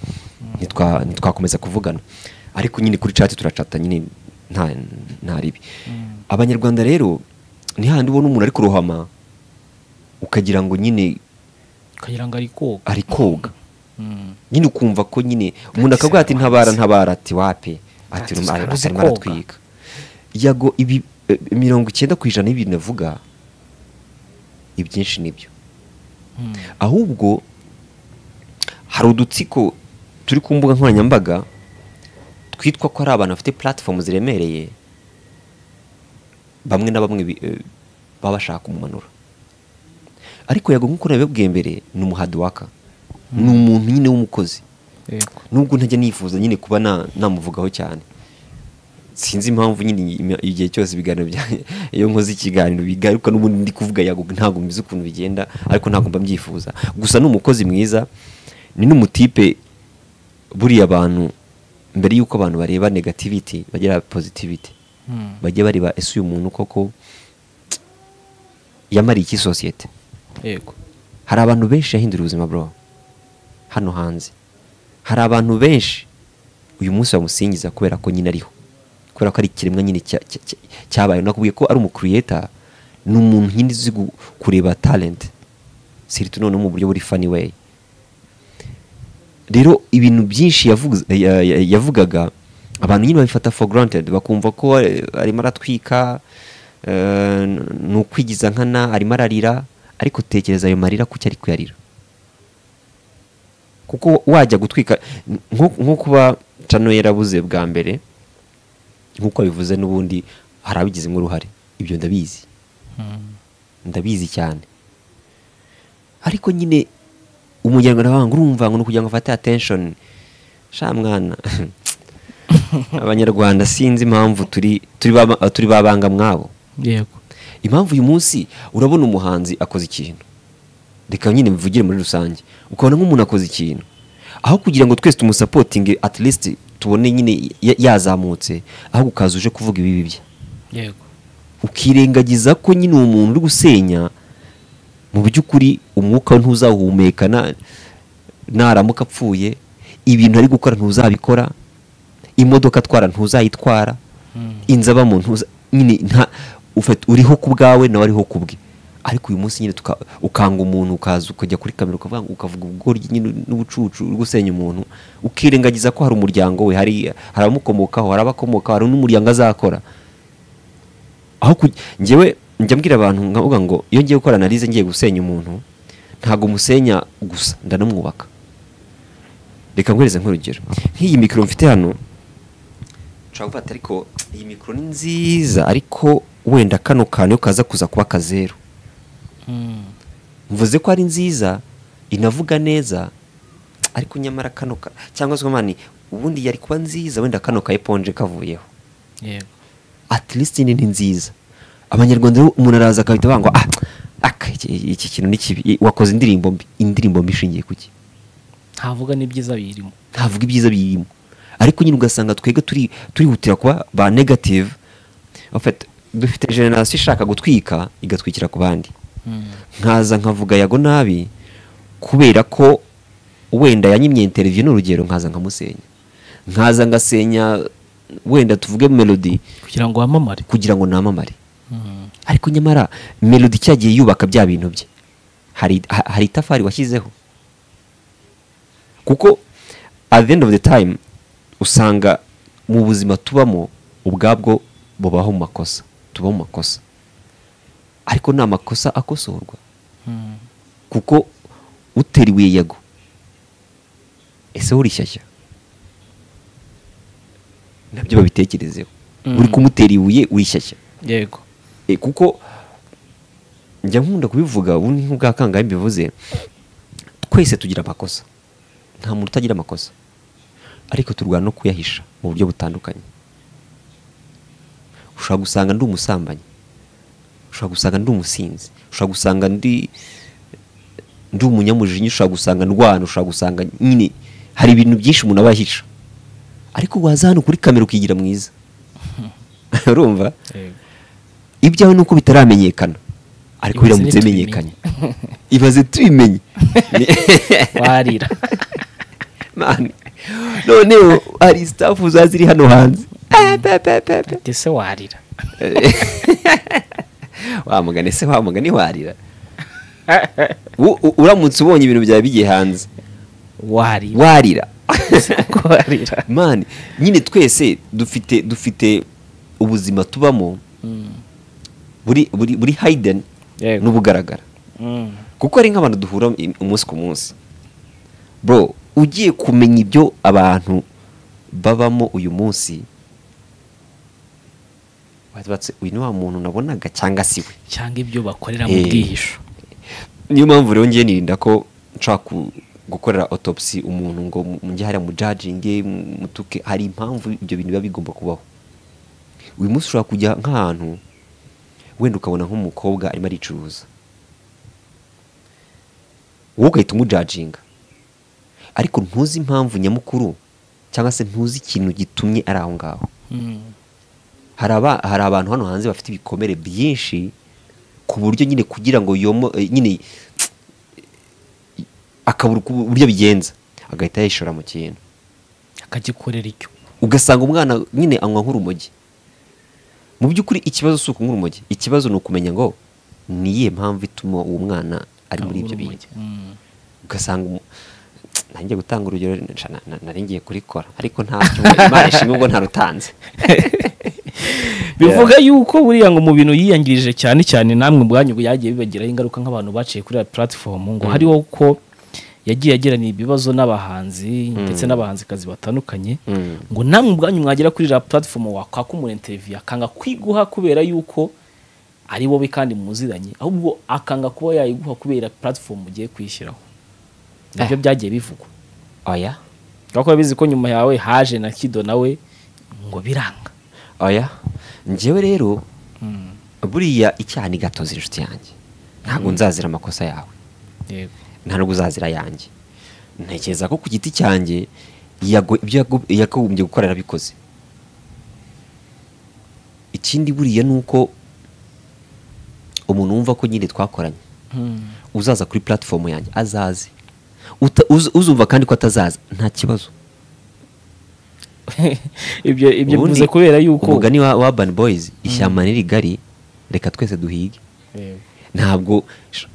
ntitwa- ntitwakomeza kuvugana ariko nyine kuri chat turacata nyine nta nta ribi abanyarwanda rero ntihandi ubona umuntu ari kurohama ukagira ngo nyine
ukagira ngo ari koga
ari koga
Mm.
nyine ukumva ko nyine umuntu akavuga ati ntabara ntabara ati wape ati
Ati,
arimo arimo
uzi koga.
aratwika yago ibi eh, mirongo icyenda ku ijana y'ibintu navuga ibyinshi nibyo
Mm.
ahubwo hari udutsiko turi ku mbuga nkoranyambaga twitwa ko ari abantu bafite platform ziremereye bamwe na bamwe bi- eh, baba bashaka kumumanura ariko yago nk'uko nabibabwiye mbere ni umuhadiwaka ni umuntu nyine w'umukozi
Yego.
nubwo ntajya nifuza nyine kuba na- namuvugaho cyane sinzi impamvu nyine im- igihe cyose ibiganiro bya- iyo nkoze ikiganiro bigaruka n'ubundi ndi kuvuga yago ntabwo mbizi ukuntu bigenda ariko ntabwo mba mbyifuza gusa ni umukozi mwiza ni n'umutipe buriya abantu mbere y'uko abantu bareba negativity bagira positivity
Mm.
bajya bareba ese uyu muntu koko yamariye iki sosiyete
yego
hari abantu benshi yahinduriye ubuzima bro hano hanze hari abantu benshi uyu munsi bamusingiza kubera ko nyine ariho kubera ko ari ikiremwa nyine cya- cya- cya- cyabaye nakubwiye ko ari umukuriyeta ni umuntu nyine uzi gu- kureba talent siritu noneho mu buryo buri funny way rero ibintu byinshi yavuze- ya- ya- yavugaga abantu nyine babifata for granted bakumva ko ari- arimo aratwika eh, ni ukwigiza nkana arimo ararira ariko tekereza ayo marira kuki ari kuyarira kuko wajya gutwika nko nko kuba cano yarabuze bwa mbere nk'uko bivuze n'ubundi hari abigizemo uruhare ibyo ndabizi
Mm.
ndabizi cyane ariko nyine umunyarwanda wanga urumva ngo ni ukugira ngo afate attention sha mwana abanyarwanda sinzi impamvu turi turi ba- turi babanga mwabo
yego
impamvu uyu munsi urabona umuhanzi akoze ikintu reka nyine mvugire muri rusange ukabona nk'umuntu akoze ikintu aho kugira ngo twese tumusapotinge at least tubone nyine ya- yazamutse ahubwo ukaza uje kuvuga ibibi bye
yego
ukirengagiza ko nyine uwo muntu uri gusenya mu by'ukuri umwuka we ntuzawuhumeka na- naramuka apfuye ibintu ari gukora ntuzabikora imodoka atwara ntuzayitwara
Mm.
inzu abamo ntuza nyine nta ufata- uriho ku bwawe nawe ariho ku bwe ariko uyu munsi nyine tuka- ukanga umuntu ukaza ukajya kuri kamera ukavuga ngo- ukavuga ubugoryi nyine n'ubucucu uri gusenya umuntu ukirengagiza ko hari umuryango we hari hari abamukomokaho hari abakomokaho hari n'umuryango azakora aho ku njyewe njya mbwira abantu nkavuga ngo iyo ngiye gukora analize ngiye gusenya umuntu ntabwo musenya gusa ndanamwubaka reka nkwereze nk'urugero nk'iyi mikoro mfite hano ushobora gufata ariko iyi mikoro ni nziza ariko wenda kano kantu iyo kaza kuza kuba akazeru
Mm.
mvuze ko ari nziza inavuga neza ariko nyamara kano ka- cyangwa se mani ubundi yari kuba nziza wenda kano kayiponje kavuyeho
yego
at least ni ni nziza abanyarwanda rero umuntu araza akahita banga ah aka iki- iki kintu ni kibi I- wakoze indirimbo mbi indirimbo mbi ishingiye kuki
ntavuga n'ibyiza birimo
ntavuga ibyiza birimo ariko nyine ugasanga twebwe turi turihutira kuba ba negative En fait, dufite generasiyo ishaka gutwika igatwikira ku bandi
Mm.
nkaza nkavuga yago nabi kubera ko wenda yanyimye interview n'urugero nkaza nkamusenya nkaza ngasenya wenda tuvuge melody
kugira ngo wamamare
kugira ngo namamare
Mm.
ariko nyamara melody cyagiye yubaka bya bintu bye hari ha- hari itafari washyizeho kuko at the end of the time usanga mu buzima tubamo ubwabwo bubaho mu makosa tuba mu makosa ariko ni amakosa akosorwa kuko utera ibuye yago ese urishyashya nabyo babitekerezeho
Mm.
uri kumutera ibuye urishyashya
yego
E, kuko njya nkunda kubivuga ubu ni nk'ubwakangahe mbivuze twese tugira amakosa nta muntu utagira amakosa ariko turwana no kuyahisha mu buryo butandukanye ushobora gusanga ndi umusambanyi ushobora gusanga ndi umusinzi ushobora gusanga ndi ndi umunyamujinya ushobora gusanga ndwana ushobora gusanga nyine hari ibintu byinshi umuntu aba yahisha ariko waza hano kuri kamera ukigira mwiza urumva
yego
ibyawe ni uko bitaramenyekana ariko
Ibaze
biramutse bimenyekanye
nitubimenye.
ibaze tubimenye
warira
Mani, noneho hari sitafu za ziri hano hanze Ah, pe, pe, pe, pe.
ndetse warira
wa mugani se wa mugani warira U- u- uramutse ubonye ibintu byawe bigiye hanze
warira
warira
Ko warira
mani nyine twese dufite dufite ubuzima tubamo
Mm.
buri buri buri hayideni
Yego.
n'ubugaragara
Mm.
kuko hari nk'abantu duhura im- umunsi ku munsi bro ugiye kumenya ibyo abantu babamo uyu munsi wabatse uyu ni wa muntu nabonaga cyangwa si we
cyangwa ibyo bakorera mu
Eh.
bwihisho
niyo mpamvu rero ngiye nirinda ko nshaka ku- gukorera autopsy umuntu ngo mu- mujye hariya mu judginge mu- mutuke hari impamvu ibyo bintu biba bigomba kubaho uyu munsi ushobora kujya nk'ahantu wenda ukabona nk'umukobwa arimo aricuruza wowe ugahita umujajinga ariko ntuzi impamvu nyamukuru cyangwa se ntuzi ikintu gitumye ari aho ngaho
Mm.
hari aba- hari abantu hano hanze bafite ibikomere byinshi ku buryo nyine kugira ngo yomo eh, nyine akabura uku- uburyo abigenza agahita yishora mu kintu
akagikorera icyo
ugasanga umwana nyine anywa nk'urumogi mu by'ukuri ikibazo si ukunywa urumogi ikibazo ni ukumenya ngo ni iyihe mpamvu ituma uwo mwana ari muri ibyo bintu
Mm.
ugasanga umu- nanjye gutanga urugero nsha- na- na- nari ngiye kurikora ariko ntacyo imana ishimwe ubwo ntarutanze
bivuga yuko buriya ngo mu bintu yiyangirije cyane cyane namwe ubwanyu byagiye bibagiraho ingaruka nk'abantu baciye kuri ya puratifomu ngo hariho ko yagiye agirana ibibazo n'abahanzi ndetse n'abahanzikazi batandukanye
Mm.
ngo namwe ubwanyu mwagera kuri ya puratifomu wakwaka umuntu interiviyu akanga kwiguha kubera yuko ari wowe kandi muziranye ahubwo akanga kuba yayiguha kubera puratifomu ugiye kuyishyiraho nabyo byagiye bivugwa
oya
kubera ko bizi ko nyuma yawe haje na kido nawe ngo biranga
oya njyewe rero buriya icyaha ni gatozi inshuti yanjye ntabwo nzazira amakosa yawe
yego
nta nubwo uzazira yanjye ntekereza ko ku giti cyanjye yago- ibyo yago- yakagombye gukora yarabikoze ikindi buriya ni uko umuntu wumva ko nyine twakoranye uzaza kuri puratifomu yanjye azaze Uta- uz- uzumva kandi ko atazaza nta kibazo
ibyo ibyo
Ubundi
bivuze kubera yuko
umugani wa wa Urban Boys ishyamba ni rigari reka twese duhige
Yego.
ntabwo sh-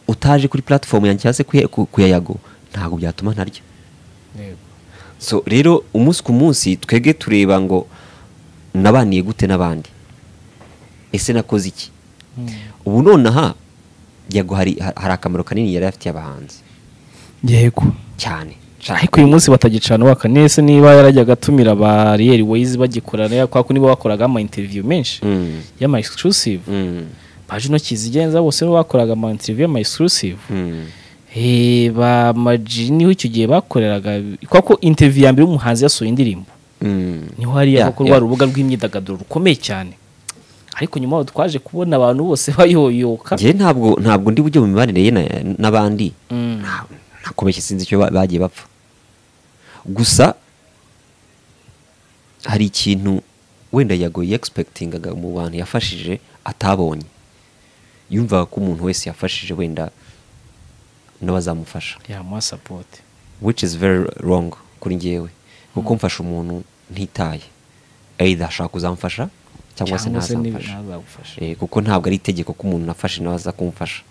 utaje kuri puratifomu yanjye cyangwa se kuya- ku- ku ya yago ntabwo byatuma ntarya
Yego.
so rero umunsi ku munsi twebwe tureba ngo nabaniye gute n'abandi ese nakoze iki ubu nonaha yago hari ha- hari akamaro kanini yari afitiye abahanzi
yego
cyane
ariko uyu munsi batagicana waka nese niba yarajyaga atumira ba riyeri wayizi bagikorana kwa ko nibo bakoraga ama interview menshi
Mm,
y'ama exclusive
mm,
baje intoki zigenza bose nibo bakoraga ama interview y'ama exclusive
mm.
Eh, ba maji niho icyo gihe bakoreraga kwa ko interview ya mbere umuhanzi yasohoye indirimbo
Mm.
niho hariya
Yeah,
kuko rwa
yeah.
rubuga rw'imyidagaduro rukomeye cyane ariko nyuma aho twaje kubona abantu bose bayoyoka
njyewe ntabwo ntabwo ndi bujye mu mibanire ye na- n'abandi
Mm.
Nta- nakomeye sinzi icyo ba- bagiye bapfa gusa hari ikintu wenda yagoye egispekitingaga mu bantu yafashije atabonye yumvaga ko umuntu wese yafashije wenda n'abazamufasha
yamuha sapoti
which is very wrong kuri njyewe kuko mfasha umuntu ntitaye either ashaka kuzamfasha cyangwa se ntazamfasha
ntazagufasha
Eh, kuko ntabwo ari itegeko ko umuntu nafashe nawe aza kumfasha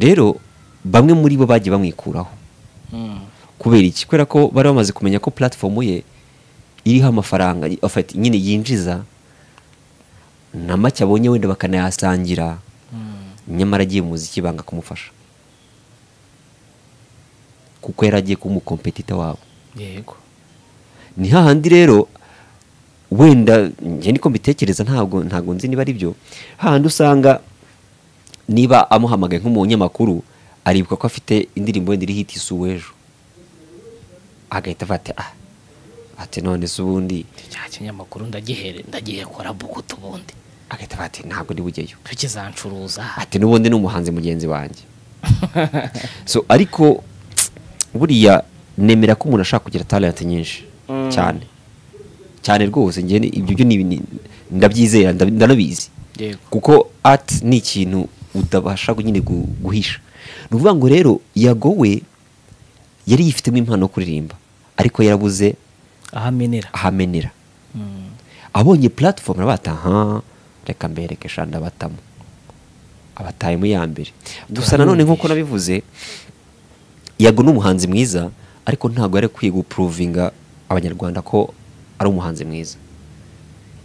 rero bamwe muri bo bagiye bamwikuraho kubera iki kubera ko bari bamaze kumenya ko platform ye iriho amafaranga y- of- nyine yinjiza na make abonye wenda bakanayasangira nyamara agiye mu muziki banga kumufasha kuko yari agiye kuba umukompetita wabo
yego
ni hahandi rero wenda njye niko mbitekereza ntabwo ntabwo nzi niba ari byo hahandi usanga niba amuhamagaye nk'umunyamakuru aribuka ko afite indirimbo wenda iriho iti si uw'ejo agahita avuga ati ah ati none se ubundi
cya kinyamakuru ndagihere ndagiye kora bugutu ubundi
agahita avuga ati ntabwo ndi bujyeyo
tukizancuruza
ati n'ubundi ni umuhanzi mugenzi wanjye so ariko buriya nemera ko umuntu ashaka kugira talent nyinshi cyane cyane rwose njye ni- ibyo byo ni ni- ndabyizera ndab- ndanabizi
yego
kuko art ni ikintu utabasha nyine gu- guhisha ni ukuvuga ngo rero yagowe yari yifitemo impano yo kuririmba ariko yarabuze
aho amenera
ahamenera
Mm.
abonye platform aravuga ati aha reka mbereke sha ndabatamo abatayemo ya mbere gusa nanone nk'uko nabivuze yago ni umuhanzi mwiza ariko ntabwo yari akwiye gupuruvinga abanyarwanda ko ari umuhanzi mwiza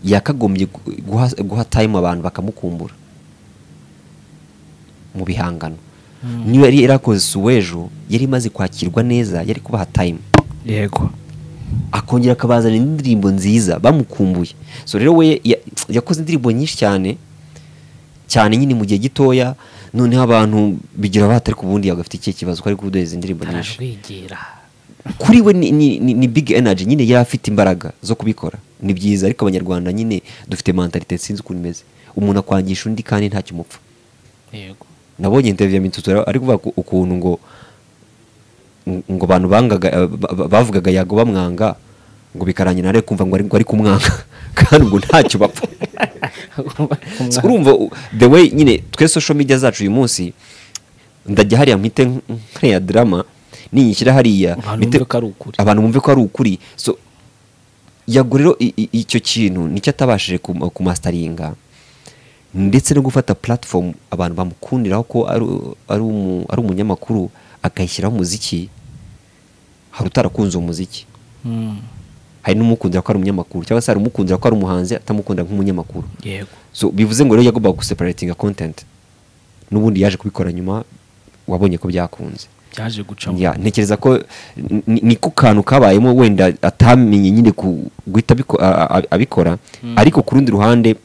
yakagombye gu- guha, guha time abantu bakamukumbura mu bihangano niyo yari yarakoze suwejo yari imaze kwakirwa neza yari kubaha time
yego
akongera akabazanira indirimbo nziza bamukumbuye so rero we ya- yakoze indirimbo nyinshi cyane cyane nyine mu gihe gitoya noneho abantu bigira batari ku bundi yagafite ikihe kibazo ko ari kudeza indirimbo nyinshi
ararwigira
kuri we ni, ni, ni, ni big energy nyine yari afite imbaraga zo kubikora ni byiza ariko abanyarwanda nyine dufite mentalite sinzi ukuntu imeze umuntu akwangisha undi kandi ntacyo umupfa
yego
nabonye interview ya Mitutu yari- ari kuvuga ku- ukuntu ngo ngo abantu bangaga eh, ba- ba- bavugaga yago bamwanga ngo bikarangira nare kumva ngo ari ngo ari kumwanga kandi ubwo ntacyo bapfa So, urumva u- the way nyine twe social media zacu uyu munsi ndajya hariya mpite nk- nkaya drama ninyishyira hariya
Abantu
mpite-
bumve ko ari ukuri.
abantu bumve ko ari ukuri so yago rero i- i- icyo kintu nicyo atabashije kuma- kumastaringa ndetse no gufata platform abantu bamukundiraho ko ari u- ari umu- ari umunyamakuru akayishyiraho umuziki hari utarakunze uwo muziki
Mm.
hari n'umukundira ko ari umunyamakuru cyangwa se hari umukundira ko ari umuhanzi atamukundira nk'umunyamakuru
yego
so bivuze ngo rero yagombaga guseparatinga content n'ubundi yaje kubikora nyuma wabonye ko byakunze
byaje gucamo
Ya, ntekereza ko ni- ni- niko kantu kabayemo wenda atamenye nyine ku- guhita abiko- a- a- abikora ariko ku rundi ruhande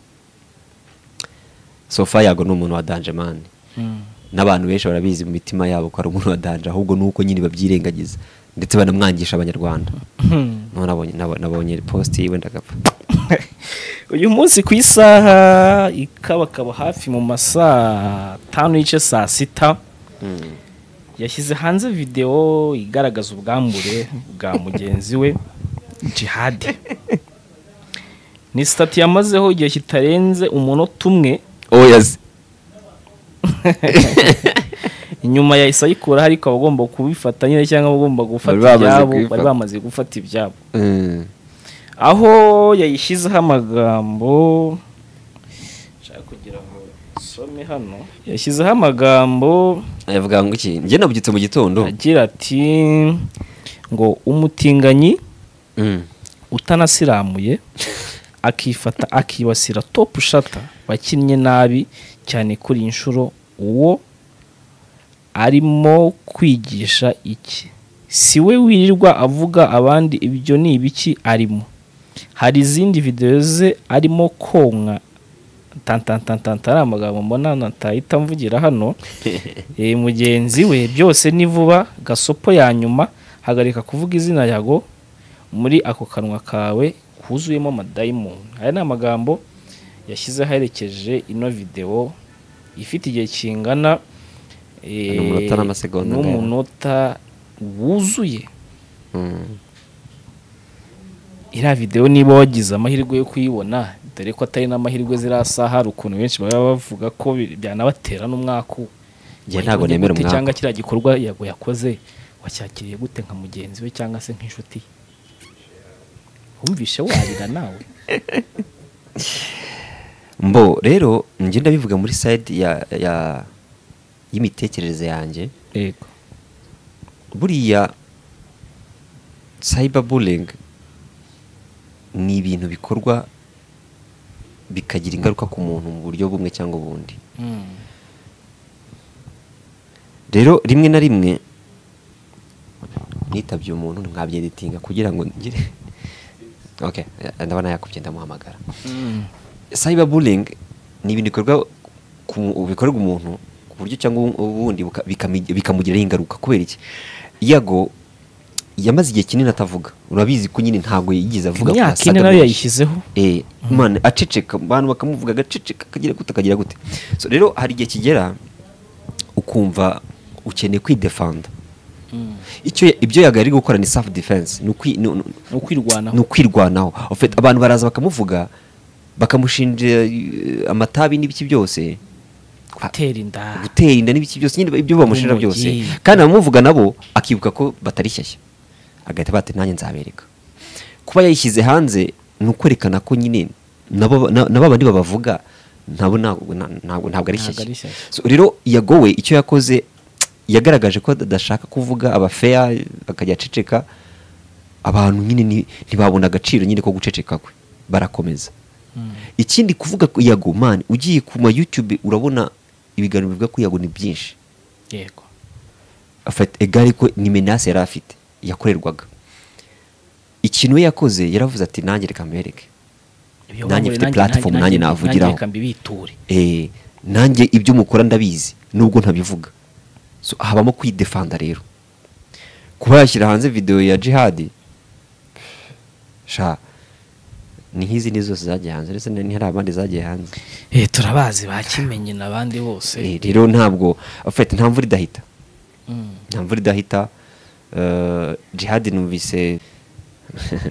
sofa yago ni umuntu wa danjemani
Mm.
n'abantu benshi barabizi mu mitima yabo ko ari umuntu wa danje ahubwo ni uko nyine babyirengagiza ndetse banamwangisha abanyarwanda None nabonye- nabo- nabonye post yiwe ndagapfa
uyu munsi ku isaha ikabakaba hafi mu masaa tanu n'igice saa sita yashyize hanze videwo igaragaza ubwambure bwa mugenzi we jihadi ni sitati yamazeho igihe kitarenze umunota umwe
oyazi
inyuma yahise ayikuraho ariko abagomba kubifata nyine cyangwa abagomba gufata
Bari bamaze
ibyabo bari
kubifata.
bamaze gufata ibyabo aho yayishyizeho amagambo nshaka kugira ngo nsome hano yashyizeho amagambo
yavuga ngo iki njye nabyutse mu gitondo
agira ati ngo umutinganyi
Mm.
utanasiramuye akifata akibasira topu shata wakinnye nabi cyane kuri iyi nshuro uwo arimo kwigisha iki si we wirirwa avuga abandi ibyo ni ibiki arimo hari izindi videwo ze arimo konka tantantantanta ari amagambo mbona natahita mvugira hano Eh, mugenzi we byose ni vuba gasopo ya nyuma hagarika kuvuga izina yago muri ako kanwa kawe kuzuyemo amadayimoni aya ni amagambo yashyizeho aherekeje ino videwo ifite igihe kingana eh,
N'umunota n'amasegonda ndaya.
n'umunota wuzuye
Mm.
iriya videwo niba wagize amahirwe yo kuyibona dore ko atari n'amahirwe zirasaha hari ukuntu benshi baba bavuga ko bi- byanabatera n'umwaku
Njye ntabwo nemera
Gute
umwaku.
cyangwa kiriya gikorwa yago yakoze wacyakiriye gute nka mugenzi we cyangwa se nk'inshuti ye? wumvishe warira nawe
mbo rero njye ndabivuga muri side ya ya- y'imitekerereze yanjye
yego
buriya cyberbullying ni ibintu bikorwa bikagira ingaruka ku muntu mu buryo bumwe cyangwa ubundi rero rimwe na rimwe nitabye umuntu nkabyeditinga kugira ngo ngire ok ndabona yakubye ndamuhamagara cyberbullying ni ibintu bikorwa ku- bikorerwa umuntu ku buryo cyangwa ubundi buka- bikami- bikamugiraho ingaruka kubera iki yago yamaze igihe kinini atavuga urabizi ko nyine ntabwo yigeze avuga ko
imyaka ine
yasaga
nayo
menshi.
yayishyizeho
Eh, imana aceceka abantu bakamuvuga agaceceka akagira gute akagira gute so rero hari igihe kigera ukumva ukeneye kwidefanda icyo ibyo yagari gukora ni self defense ni ukwi- ni- ni-
ni ukwirwanaho
ni ukwirwanaho En fait, abantu baraza bakamuvuga bakamushinja eh, amatabi n'ibiki byose
gutera inda
gutera inda n'ibiki byose nyine ibyo bamushinja
Urumogi.
byose kandi abamuvuga nabo akibuka ko batari shyashya agahita bati nanjye nzabereka kuba yayishyize hanze ni ukwerekana ko nyine nabo na- na babandi babavuga nabo ntabwo na- ntabwo- ntabwo ari
Ntabwo
shyashya
ari shyashya.
So, rero yagowe icyo yakoze yagaragaje ko adashaka kuvuga abafeya akajya aceceka abantu nyine ni- ntibabona agaciro nyine ko guceceka kwe barakomeza ikindi kuvuga ko yago mani ugiye ku ma youtube urabona ibiganiro bivuga ko yago ni byinshi
yego
afata egare ko ni menase yari afite yakorerwaga ikintu we yakoze yaravuze ati nanjye reka mbereke
Ibyo
Nanjye
wankoreye,
mfite platform, nanjye navugiraho.
reka mbibiture
Eh, nanjye ibyo mukora ndabizi nubwo ntabivuga so, habamo kwidefanda rero kuba yashyira hanze videwo ya jihadi sha ni nk'izindi zose zagiye hanze ndetse ni hari abandi zagiye hanze
Eh, turabazi bakimenye n'abandi bose
Eh, rero ntabwo afite nta mvura idahita
Mm.
nta mvura idahita eh, jihadi numvise na-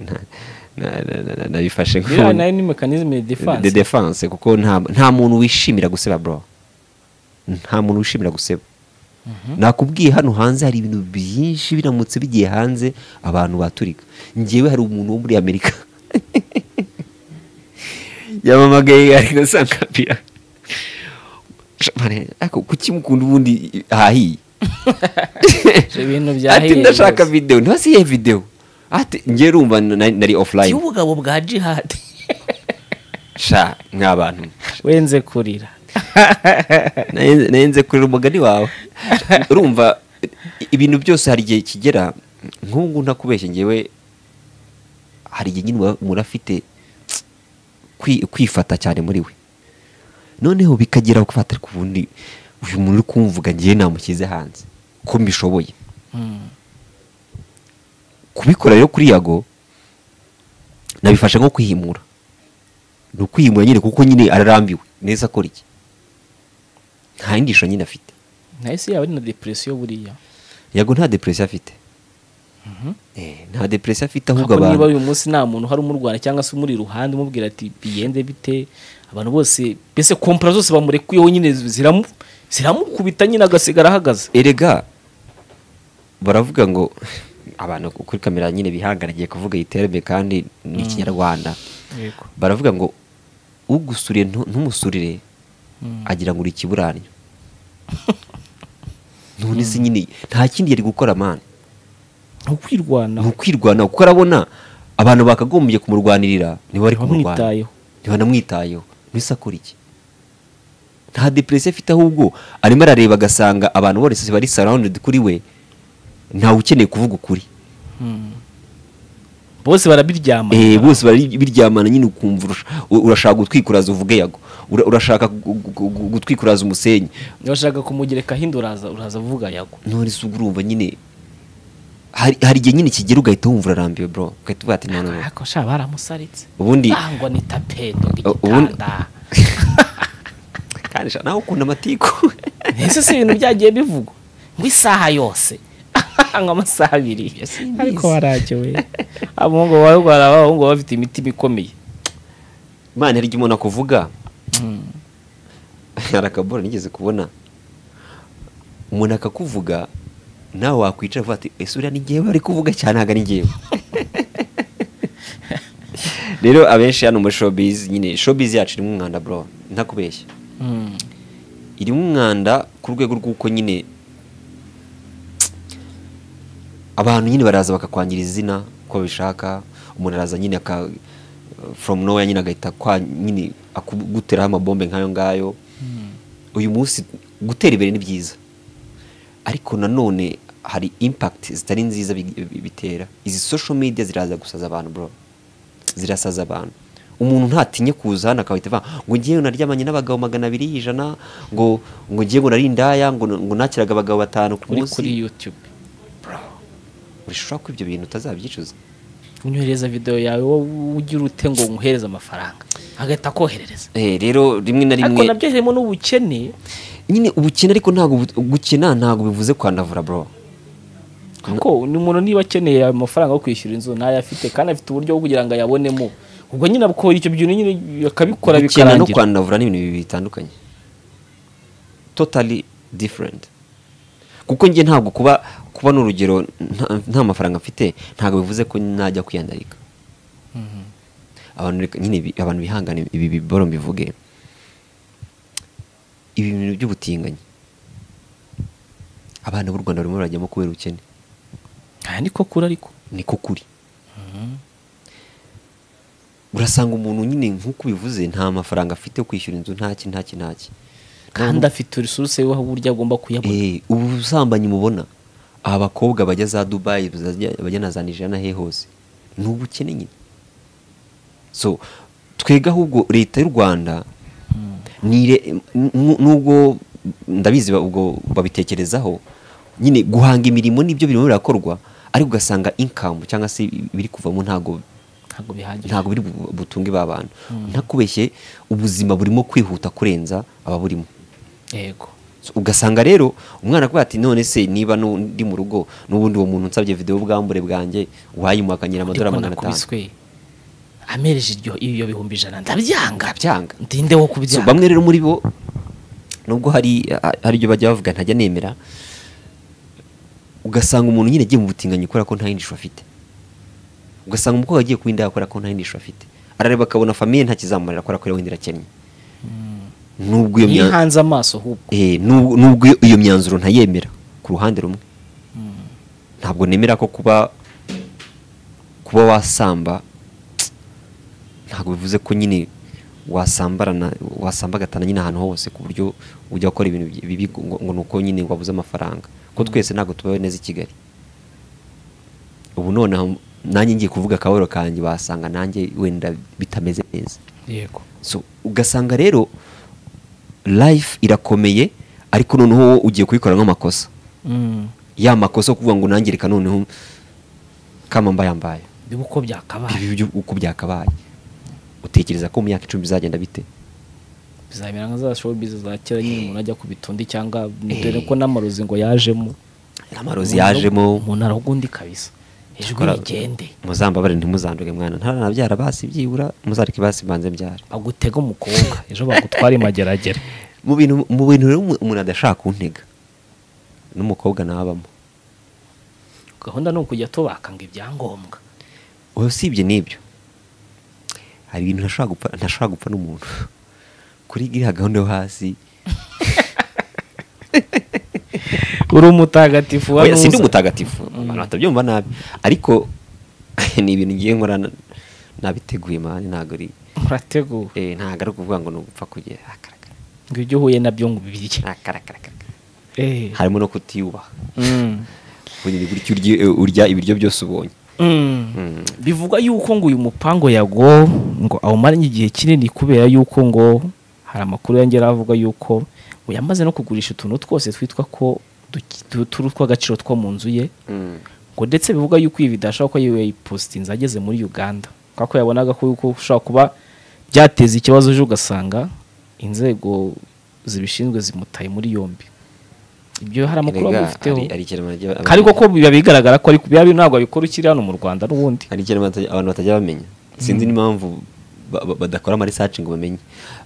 na- na- na- na- nabifashe
biriya
nk'umuntu.
nayo ni mekanizme de
de
defanse
defense kuko nta nta muntu wishimira guseba bro nta muntu wishimira guseba nakubwiye hano hanze hari ibintu byinshi biramutse bigiye hanze abantu baturika ngewe hari umuntu wo muri amerika yamamagaye ari gusangabira ariko kukimukunda ubundi hahiye
Ibyo bintu
ati
byahiye
ndashaka
rwose.
videwo ntibasiye videwo ati ngewe urumva nari nari offline
y'ubugabo bwa jihadi
sha nk'abantu
wenze kurira
Nahenze- nahenze kurera umugani wawe urumva i- ibintu byose hari igihe kigera nk'ubu ntakubeshye ngewe hari igihe nyine muba- murafite kwi- kwifata cyane muri we noneho bikagera gufata ku bundi uyu muntu uri kumvuga ngewe namushyize hanze ko mbishoboye
Mm.
kubikora rero kuri yago nabifashe nko kwihimura ni ukwihimura nyine kuko nyine ararambiwe neza akora iki nta yindi nyine afite
nayo si yaba ari na depresiyo buriya
yago nta depresiyo afite Eh, nta depresiyo afite ahubwo
Ariko niba
abantu
uyu munsi nta muntu hari umurwana cyangwa se umuri iruhande umubwira ati bigende bite abantu bose mbese kompera zose bamurekuyeho nyine ziramu- ziramukubita nyine agasigara ahagaze
erega baravuga ngo abantu kuri kamera nyine bihangaragiye kuvuga iterambere kandi ni ikinyarwanda baravuga ngo ugusuriye ntu- ntumusurire agira ngo uri ikiburanyo none se nyine nta kindi yari gukora mani
ni ukwirwanaho
ni ukwirwanaho kuko arabona abantu bakagombye kumurwanirira niba bari kumurwanya
Ntibamwitayeho.
ntibanamwitayeho mbese akora iki nta depresiyo afite ahubwo arimo arareba agasanga abantu bose bari sarawundedi kuri we ntawe ukeneye kuvuga ukuri
Mm. bose barabiryama
Eh, bose bari biryamana nyine ukumva urasha- u- urashaka gutwikuraza uvuge yago Ura- urashaka gu- gu- gu- gutwikuraza umusenyi
urashaka kumugereka hindi uraza uraza avuga yago
none se ubwo urumva nyine hari hari igihe nyine kigera ugahita wumva urarambiwe bro ugahita uvuga ati none ubu-
ariko sha baramusaritse
ubundi
nangwa ni tapedo
ubundi-
igitanda
kandi sha nawe ukunda amatiku
ese si ibintu byagiye bivugwa ngo isaha yose nk'amasaha abiri
simbizi.
ariko warajyowe abahungu bawe rwara abahungu baba bafite imitima ikomeye
imana hari igihe umuntu akuvuga hari akabora nigeze kubona umuntu akakuvuga nawe wakwicara uvuga ati ese uriya ni ngewe ari kuvuga cyane ntabwo ari ngewe rero abenshi hano muri showbiz nyine showbiz yacu irimo umwanda bro ntakubeshya
Mm.
irimo umwanda ku rwego rw'uko nyine abantu nyine baraza bakakwangiriza izina uko bishaka umuntu araza nyine aka from nowhere nyine agahita kwa nyine akuguteraho amabombe nk'ayo ngayo uyu munsi gutera imbere ni byiza ariko nanone hari impact zitari nziza bi- bi- bitera izi social media ziraza gusaza abantu bro zirasaza abantu umuntu ntatinye kuza hano akahita avuga ngo ngiye naryamanye n'abagabo magana abiri y'ijana ngo ngo ngiye ngo nari indaya ngo ngo nakiraga abagabo batanu ku
uri
munsi
kuri yutube
urashobora ko ibyo bintu utazabyicuza
unyohereza videwo yawe wowe ugira ute ngo nkuhereze amafaranga agahita akoherereza
Eh, rero rimwe na
ariko
rimwe
nabyo harimo n'ubukene
nyine ubukene ariko ntabwo bu- gukena ntabwo bivuze kwandavura bro
kuko ni umuntu niba akeneye amafaranga yo kwishyura inzu ntayo afite kandi afite uburyo bwo kugira ngo ayabonemo ubwo nyine akora icyo bintu nyine akabikora
gukena no
bikarangira
kwandavura ni ibintu bibiri bitandukanye totally different kuko njye ntabwo kuba kuba ni urugero nta- nta mafaranga mfite ntabwo bivuze ko najya kwiyandarika abantu reka- nyine bi- abantu bihangane ibi biboro mbivuge ibi bintu by'ubutinganyi abana b'u rwanda barimo barajyamo kubera ubukene
aha ni ko kuri ariko
ni ko kuri urasanga umuntu nyine nk'uko ubivuze nta mafaranga afite yo kwishyura inzu ntaki ntaki ntaki
kandi afite resuruse y'aho uburyo agomba kuyabona
Eh, ubu busambanyi mubona abakobwa bajya za dubayi bazajya- bajya na za nigeria na he hose ni ubukene nyine so twega ahubwo leta y'u rwanda ni re- nu- nubwo ndabizi ba- ubwo babitekerezaho nyine guhanga imirimo nibyo birimo birakorwa ariko ugasanga inkamu cyangwa se ibiri kuvamo ntago
ntabwo bihagije
ntabwo biri bu- butunge ba bantu ntakubeshye ubuzima burimo kwihuta kurenza ababurimo
yego
So, ugasanga rero umwana akubwira ati none se niba nu- ndi mu rugo n'ubundi uwo muntu nsabye videwo ubwambure bwanjye wayimuhakanyira
ariko
amadorari magana atanu
nakubiswe amereje iryo iyo bihumbi ijana ndabyanga
Ndabyanga.
ndinde wo
So,
kubyanga
bamwe rero muri bo nubwo hari hari ibyo bajya bavuga ntajya nemera ugasanga umuntu nyine agiye mu butinganyi kubera ko nta yindi shusho afite ugasanga umukobwa agiye kuba indaya kubera ko nta yindi shusho afite arareba akabona famiye ntakizamurira kubera ko wenda irakennye nubwo iyo mya-
yihanze amaso ahubwo
Eh, nub- nubwo iyo- iyo myanzuro ntayemera ku ruhande rumwe ntabwo nemera ko kuba kuba wasamba ntabwo bivuze ko nyine wasambarana wasambagatana nyine ahantu hose ku buryo ujya gukora ibintu byi- bibi ngo- ngo ni uko nyine wabuze amafaranga ko twese ntabwo tubaho neza i kigali ubu nonaha nanjye ngiye kuvuga akaboro kanjye wasanga nanjye wenda bitameze neza
yego
so ugasanga rero life irakomeye ariko noneho wowe ugiye kuyikoramo amakosa
Mm.
ya makosa yo kuvuga ngo nangirika noneho kama mbayambaye
biba uko byakabaye
ibi byo uko byakabaye utekereza ko mu myaka icumi bizagenda bite
bizamera nka za showbiz za kera nyine umuntu ajya ku bitundi cyangwa dore ko n'amarozi ngo yajemo
amarozi yajemo
umuntu aragundi kabisa ijwi
Kora-
rigende
muzambabare ntimuzanduge mwana ntaranabyara basi byibura muzareke basi mbanze mbyara
agutega umukobwa ejo bagutwara imageragere
mu bintu mu bintu rero umu- umuntu adashaka kuntega n'umukobwa nabamo
gahunda ni ukujya tubakanga ibyangombwa
wowe usibye n'ibyo hari ibintu ntashobora gupfa ntashobora gupfa n'umuntu kuri iriya gahunda yo hasi
uri umutagatifu wa
oya, si ndi
nuza.
umutagatifu abantu batabyumva nabi ariko ni ibintu ngiye nkora na- nabiteguye mani ntabwo ari
murateguwe
eh, ntabwo ari ukuvuga ngo ni ugupfa kugera akarakara
ngo ibyo uhuye nabyo ngo ubibirye
akarakara akarakara.
Eh.
harimo no kutiyubaha
Mm.
kugira ngo gutya urye urya ibiryo byose ubonye
Mm.
Mm.
bivugwa yuko ngo uyu mupango yago ngo awumaranye igihe kinini kubera yuko ngo hari amakuru yongera avuga yuko ngo yamaze no kugurisha utuntu twose twitwa ko duki- tu- turi tw'agaciro two mu nzu ye
Mm.
ngo ndetse bivugwa yuko ibi bidashobora ko yiwe yayipositinze ageze muri uganda kubera ko yabonaga ko yuko ushobora kuba byateza ikibazo ejo ugasanga inzego zibishinzwe zimutaye muri yombi ibyo hari amakuru
Erega,
babifiteho
ari- ari ikiremano ry'aba-
ariko ko biba bigaragara ko ari biba bi- ntabwo abikora ukiri hano mu rwanda n'ubundi
hari ikintu bata- abantu batajya bamenya sinzi n'impamvu ba- ba- badakora amarisaci ngo bamenye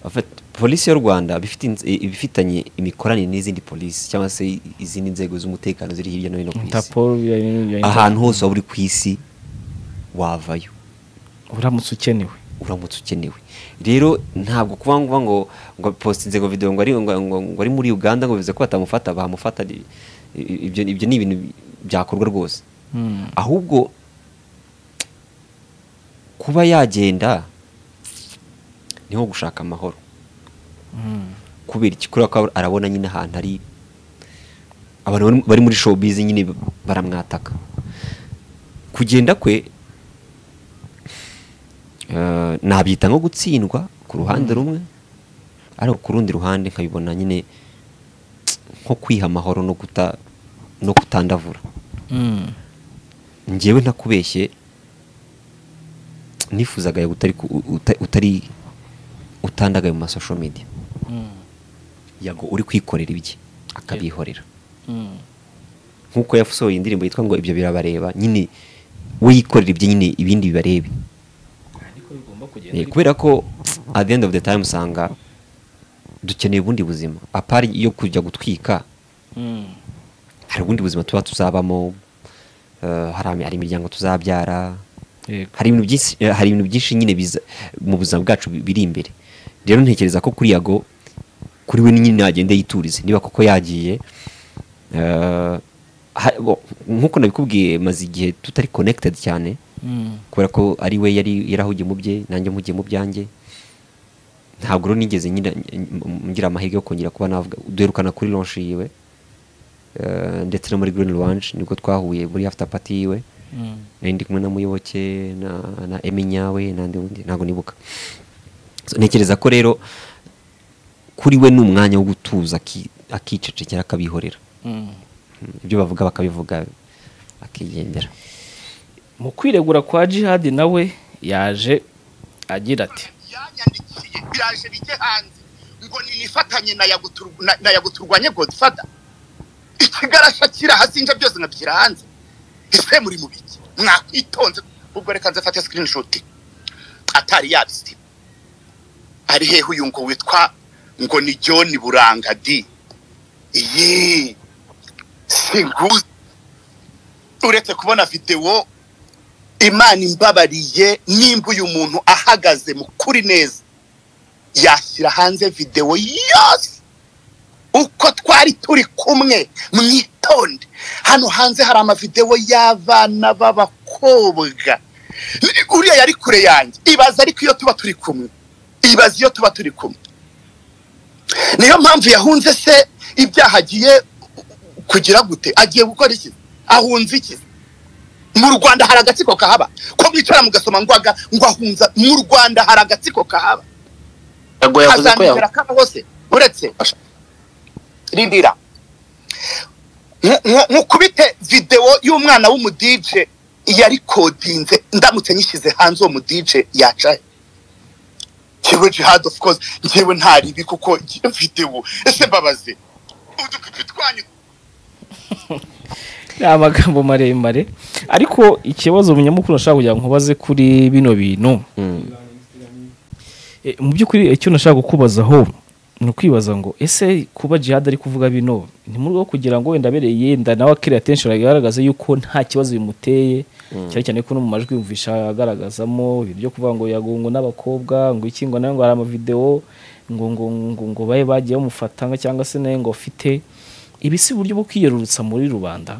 Abafata- polisi y'u rwanda bifite inz- i- ibifitanye imikoranire n'izindi polisi cyangwa se i- izindi nzego z'umutekano ziri hirya no hino ku isi
interpol biba- biba- biba-
ahantu hose waba uri ku isi wavayo
uramutse ukenewe
uramutse ukenewe rero ntabwo kuba ngo ngo ngo posite inzego video ngo ari ngo, ngo, ngo ari muri uganda ngo bivuze ko batamufata bahamufata i- i- ibyo ibyo ni ibintu byakorwa rwose ahubwo kuba yagenda ni nko gushaka amahoro kubera iki kubera ko arabona nyine ahantu hari abantu bari- bari muri showbiz nyine baramwataka kugenda kwe eh, nabyita nko gutsindwa ku ruhande rumwe ariko ku rundi ruhande nkabibona nyine nko kwiha amahoro no kuta no kutandavura
Mm.
njyewe ntakubeshye nifuzaga yego utari ku- uta- utari utandagaye mu masosho media
Mm.
yago uri kwikorera ibye akabihorera
Mm.
nk'uko yasohoye indirimbo yitwa ngo ibyo birabareba nyine we yikorera ibye nyine ibindi bibarebe Eh, kubera ko at the end of the time usanga dukeneye ubundi buzima apari iyo kujya gutwika
Mm.
hari ubundi buzima tuba tuzabamo eh, hari hari imiryango tuzabyara
Yego.
hari ibintu byinshi eh, hari ibintu byinshi nyine biza mu buzima bwacu bi- biri imbere rero ntekereza ko kuri yago kuri we nyine yagenda yiturize niba koko yagiye eh, ha- bo- nk'uko nabikubwiye maze igihe tutari connected cyane
Mm.
kubera ko ari we yari yarahugiye mu bye nanjye mpugiye mu byanjye ntabwo rero nigeze ngira ngira amahirwe yo kongera kuba navuga duherukana kuri launch yiwe eh, ndetse no muri green launch nibwo twahuye muri after party yiwe
Mm.
nari ndi kumwe na muyoboke na na emi nyawe n'andi wundi ntabwo nibuka So, ntekereza ko rero kuri we ni umwanya wo gutuza aki- akicecekera akabihorera
Mm.
Mm, ibyo bavuga bakabivuga akigendera
mu kwiregura kwa jihadi nawe yaje agira ati
yanyandikiye biraje bijye hanze ngo ninifatanye na Yagutu- na- na yaguturwanye godfada ikigarasha kiri hasi nje byose nkabishyira hanze ese muri mu biki mwakitonze ubwo reka nze fate screenshot atari yabisi ari hehe uyu ngo witwa ngo ni John Buranga di iyi singuzi uretse kubona videwo imana imbabariye nimba uyu muntu ahagaze mu kuri neza yashyira hanze videwo yose uko twari turi kumwe mwitonde hano hanze hari amavidewo y'abana b'abakobwa uriya yari kure yanjye ibaza ariko iyo tuba turi kumwe ibaza iyo tuba turi kumwe niyo mpamvu yahunze se ibyaha agiye kugira gute agiye gukora iki ahunze iki mu rwanda hari agatsiko kahaba ko mwicara mugasoma ngo aga- ngo ahunza mu rwanda hari agatsiko kahaba
Yago yavuze ko yahu-
hazamugera kaba hose uretse rindira Nku- nku- nkukubite videwo y'umwana w'umudije yari kodinze ndamutse nyishyize hanze uwo mudije yacaye njyewe jihad of course njyewe ntaribi kuko iyo videwo ese mbabaze udupipi twanyu
ni amagambo maremare ariko ikibazo umunyamakuru nashaka kugira ngo nkubaze kuri bino bintu E, mu by'ukuri icyo nashaka kukubazaho ni ukwibaza ngo ese kuba jihad ari kuvuga bino ni mu rwego rwo kugira ngo wenda abereye yenda nawe akiri attention agaragaze yuko nta kibazo bimuteye cyane cyane ko no mu majwi yumvisha agaragazamo ibintu byo kuvuga ngo yagongo n'abakobwa ngo iki ngo nawe ngo hari amavideo ngo ngo ngo ngo babe bagiye bamufata nka- cyangwa se nawe ngo afite ibi si uburyo bwo kwiyerurutsa muri rubanda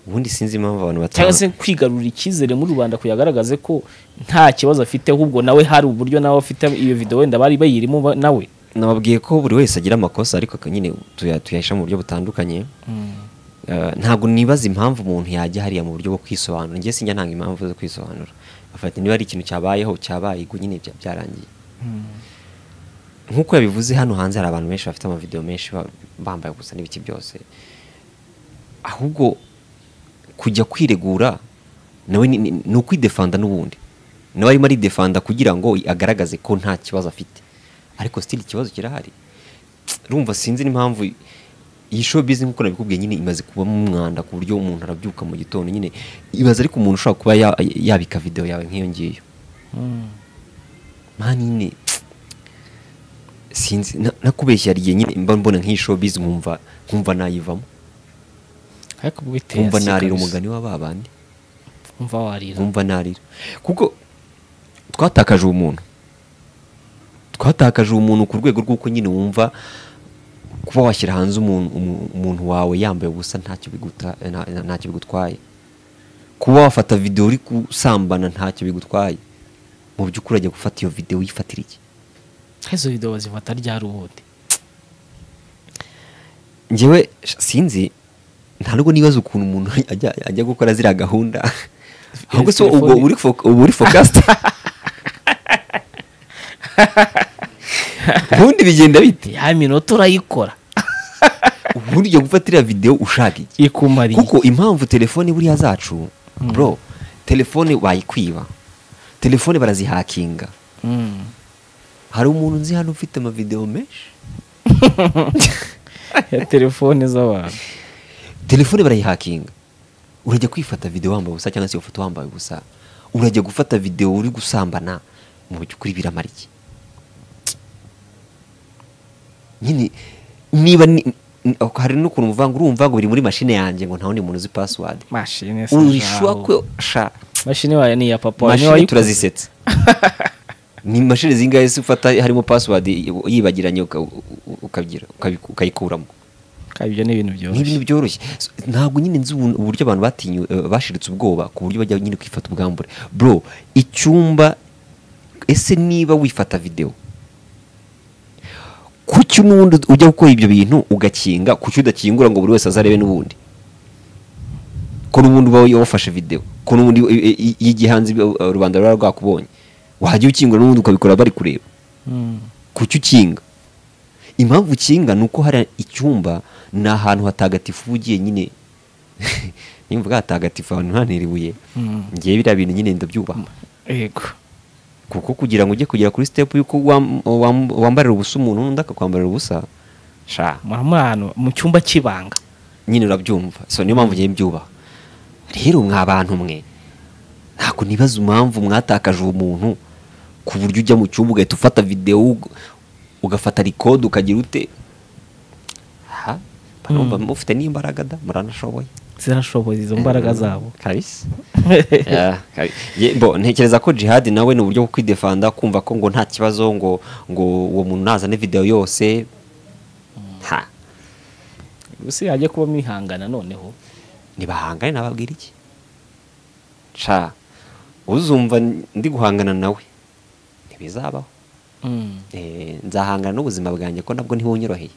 ubundi sinzi impamvu abantu
cyangwa
batanga
se kwigarurira icyizere muri rubanda kuyagaragaze ko nta kibazo afite ahubwo nawe hari uburyo nawe afite iyo video wenda bari bayirimo ba- nawe
nababwiye ko buri wese agira amakosa ariko aka- nyine tuya- tuyahisha mu buryo butandukanye Eh, ntabwo nibaza impamvu umuntu yajya hariya mu buryo bwo kwisobanura njye sinjya ntanga impamvu zo kwisobanura afata niba ari ikintu cyabayeho cyabaye ubwo nyine bya- byarangiye nk'uko yabivuze hano hanze hari abantu benshi bafite amavideo menshi ba- bambaye gusa n'ibiki byose ahubwo kujya kwiregura nawe ni- ni ni ukwidefanda n'ubundi nawe arimo aridefanda kugira ngo agaragaze ko nta kibazo afite ariko sitiri ikibazo kirahari rumva sinzi n'impamvu iyi showbiz nk'uko nabikubwiye nyine imaze kubamo umwanda ku buryo umuntu arabyuka mu gitondo nyine ibaza ariko umuntu ushobora kuba ya- yabika video yawe nk'iyo ngiyo mani nyine sinzi na- nakubeshya hari igihe nyine mba mbona nk'iyi showbiz nkumva nkumva nayivamo
ariko bwite
nkumva narira umugani wa ba bandi
umva warira
nkumva narira kuko twatakaje umuntu twatakaje umuntu ku rwego rw'uko nyine wumva kuba washyira hanze umuntu umu- umuntu wawe yambaye ubusa ntacyo biguta- nta- nta- ntacyo bigutwaye kuba wafata videwo uri gusambana ntacyo bigutwaye mu by'ukuri urajya gufata iyo videwo uyifatira iki
izo videwo bazifata ryari ubundi
ngewe sinzi nta nubwo nibaza ukuntu umuntu ajya ajya gukora ziriya gahunda ahubwo se ubwo uri fo- uba uri fokasita ubundi bigenda bite
ya minota urayikora
ubundi ujya gufata iriya videwo ushaka iki
ikumariye
kuko impamvu telefone buriya zacu bro telefone bayikwiba telefone barazihakinga
Mm.
hari umuntu nzi hano ufite amavideo menshi
ya telefone z'abantu
telefone barayihakinga urajya kwifata video wambaye ubusa cyangwa se iyo foto wambaye ubusa urajya gufata video uri gusambana mu by'ukuri biramara iki nyine niba ni, ni- hari n'ukuntu uvuga ngo urumva ngo biri muri mashine yanjye ngo nta wundi muntu uzi password
mashine se
urishwa
zaho.
ko sha
mashine wayo ni iya papa wawe, niwe
mashini
wayikoze.
turazisetsa ni mashini zingahe se ufata harimo password yi- yibagiranye uka- u- u- ukabyira ukabi- ukayikuramo
Kandi ibyo ni ibintu
ni ibintu
byoroshye
byoroshye So, ntabwo nyine nzi ubu- uburyo abantu batinyu eh, bashiritse ubwoba ku buryo bajya nyine kwifata ubwambure bro icyumba ese niba wifata video kuki n'ubundi ujya gukora ibyo bintu ugakinga kuki udakingura ngo buri wese azarebe n'ubundi ko n'ubundi uba wafashe video ko n'ubundi eh, eh, y'igihanzi eh, rubanda ruba rwakubonye wajya ukingura n'ubundi ukabikora bari kureba
Mm.
kuki ukinga impamvu ukinga ni uko hari icyumba ni ahantu hatagatifu uba ugiye nyine nimba uvuga hatagatifu ahantu ntihantera ibuye
Mm.
ngewe biriya bintu nyine ndabyubaha
yego
kuko kugira ngo ujye kugera kuri sitepu y'uko wam- wam- wambarira ubusa umuntu n'undi akakwambarira ubusa sha
mura muri ahantu mu cyumba cy'ibanga
nyine urabyumva so niyo mpamvu ngewe mbyubaha rero mwa bantu mwe ntabwo nibaza impamvu mwatakaje ubumuntu ku buryo ujya mu cyumba ugahita ufata videwo ug- ugafata rikode ukagira ute ha numva mufite n'imbaraga da muranashoboye
zirashoboye izo mbaraga zabo
kabisa Yeah, kabi- Ye- bo ntekereza ko jihad nawe ni uburyo bwo kwidefanda kumva ko ngo nta kibazo ngo ngo uwo muntu nazane videwo yose ha
gusa yajya kuba mwihangana noneho
ntibahangane nababwira iki ca uzumva ndi guhangana nawe ntibizabaho Eh, nzahangana n'ubuzima bwanjye ko nabwo ntibonyoroheye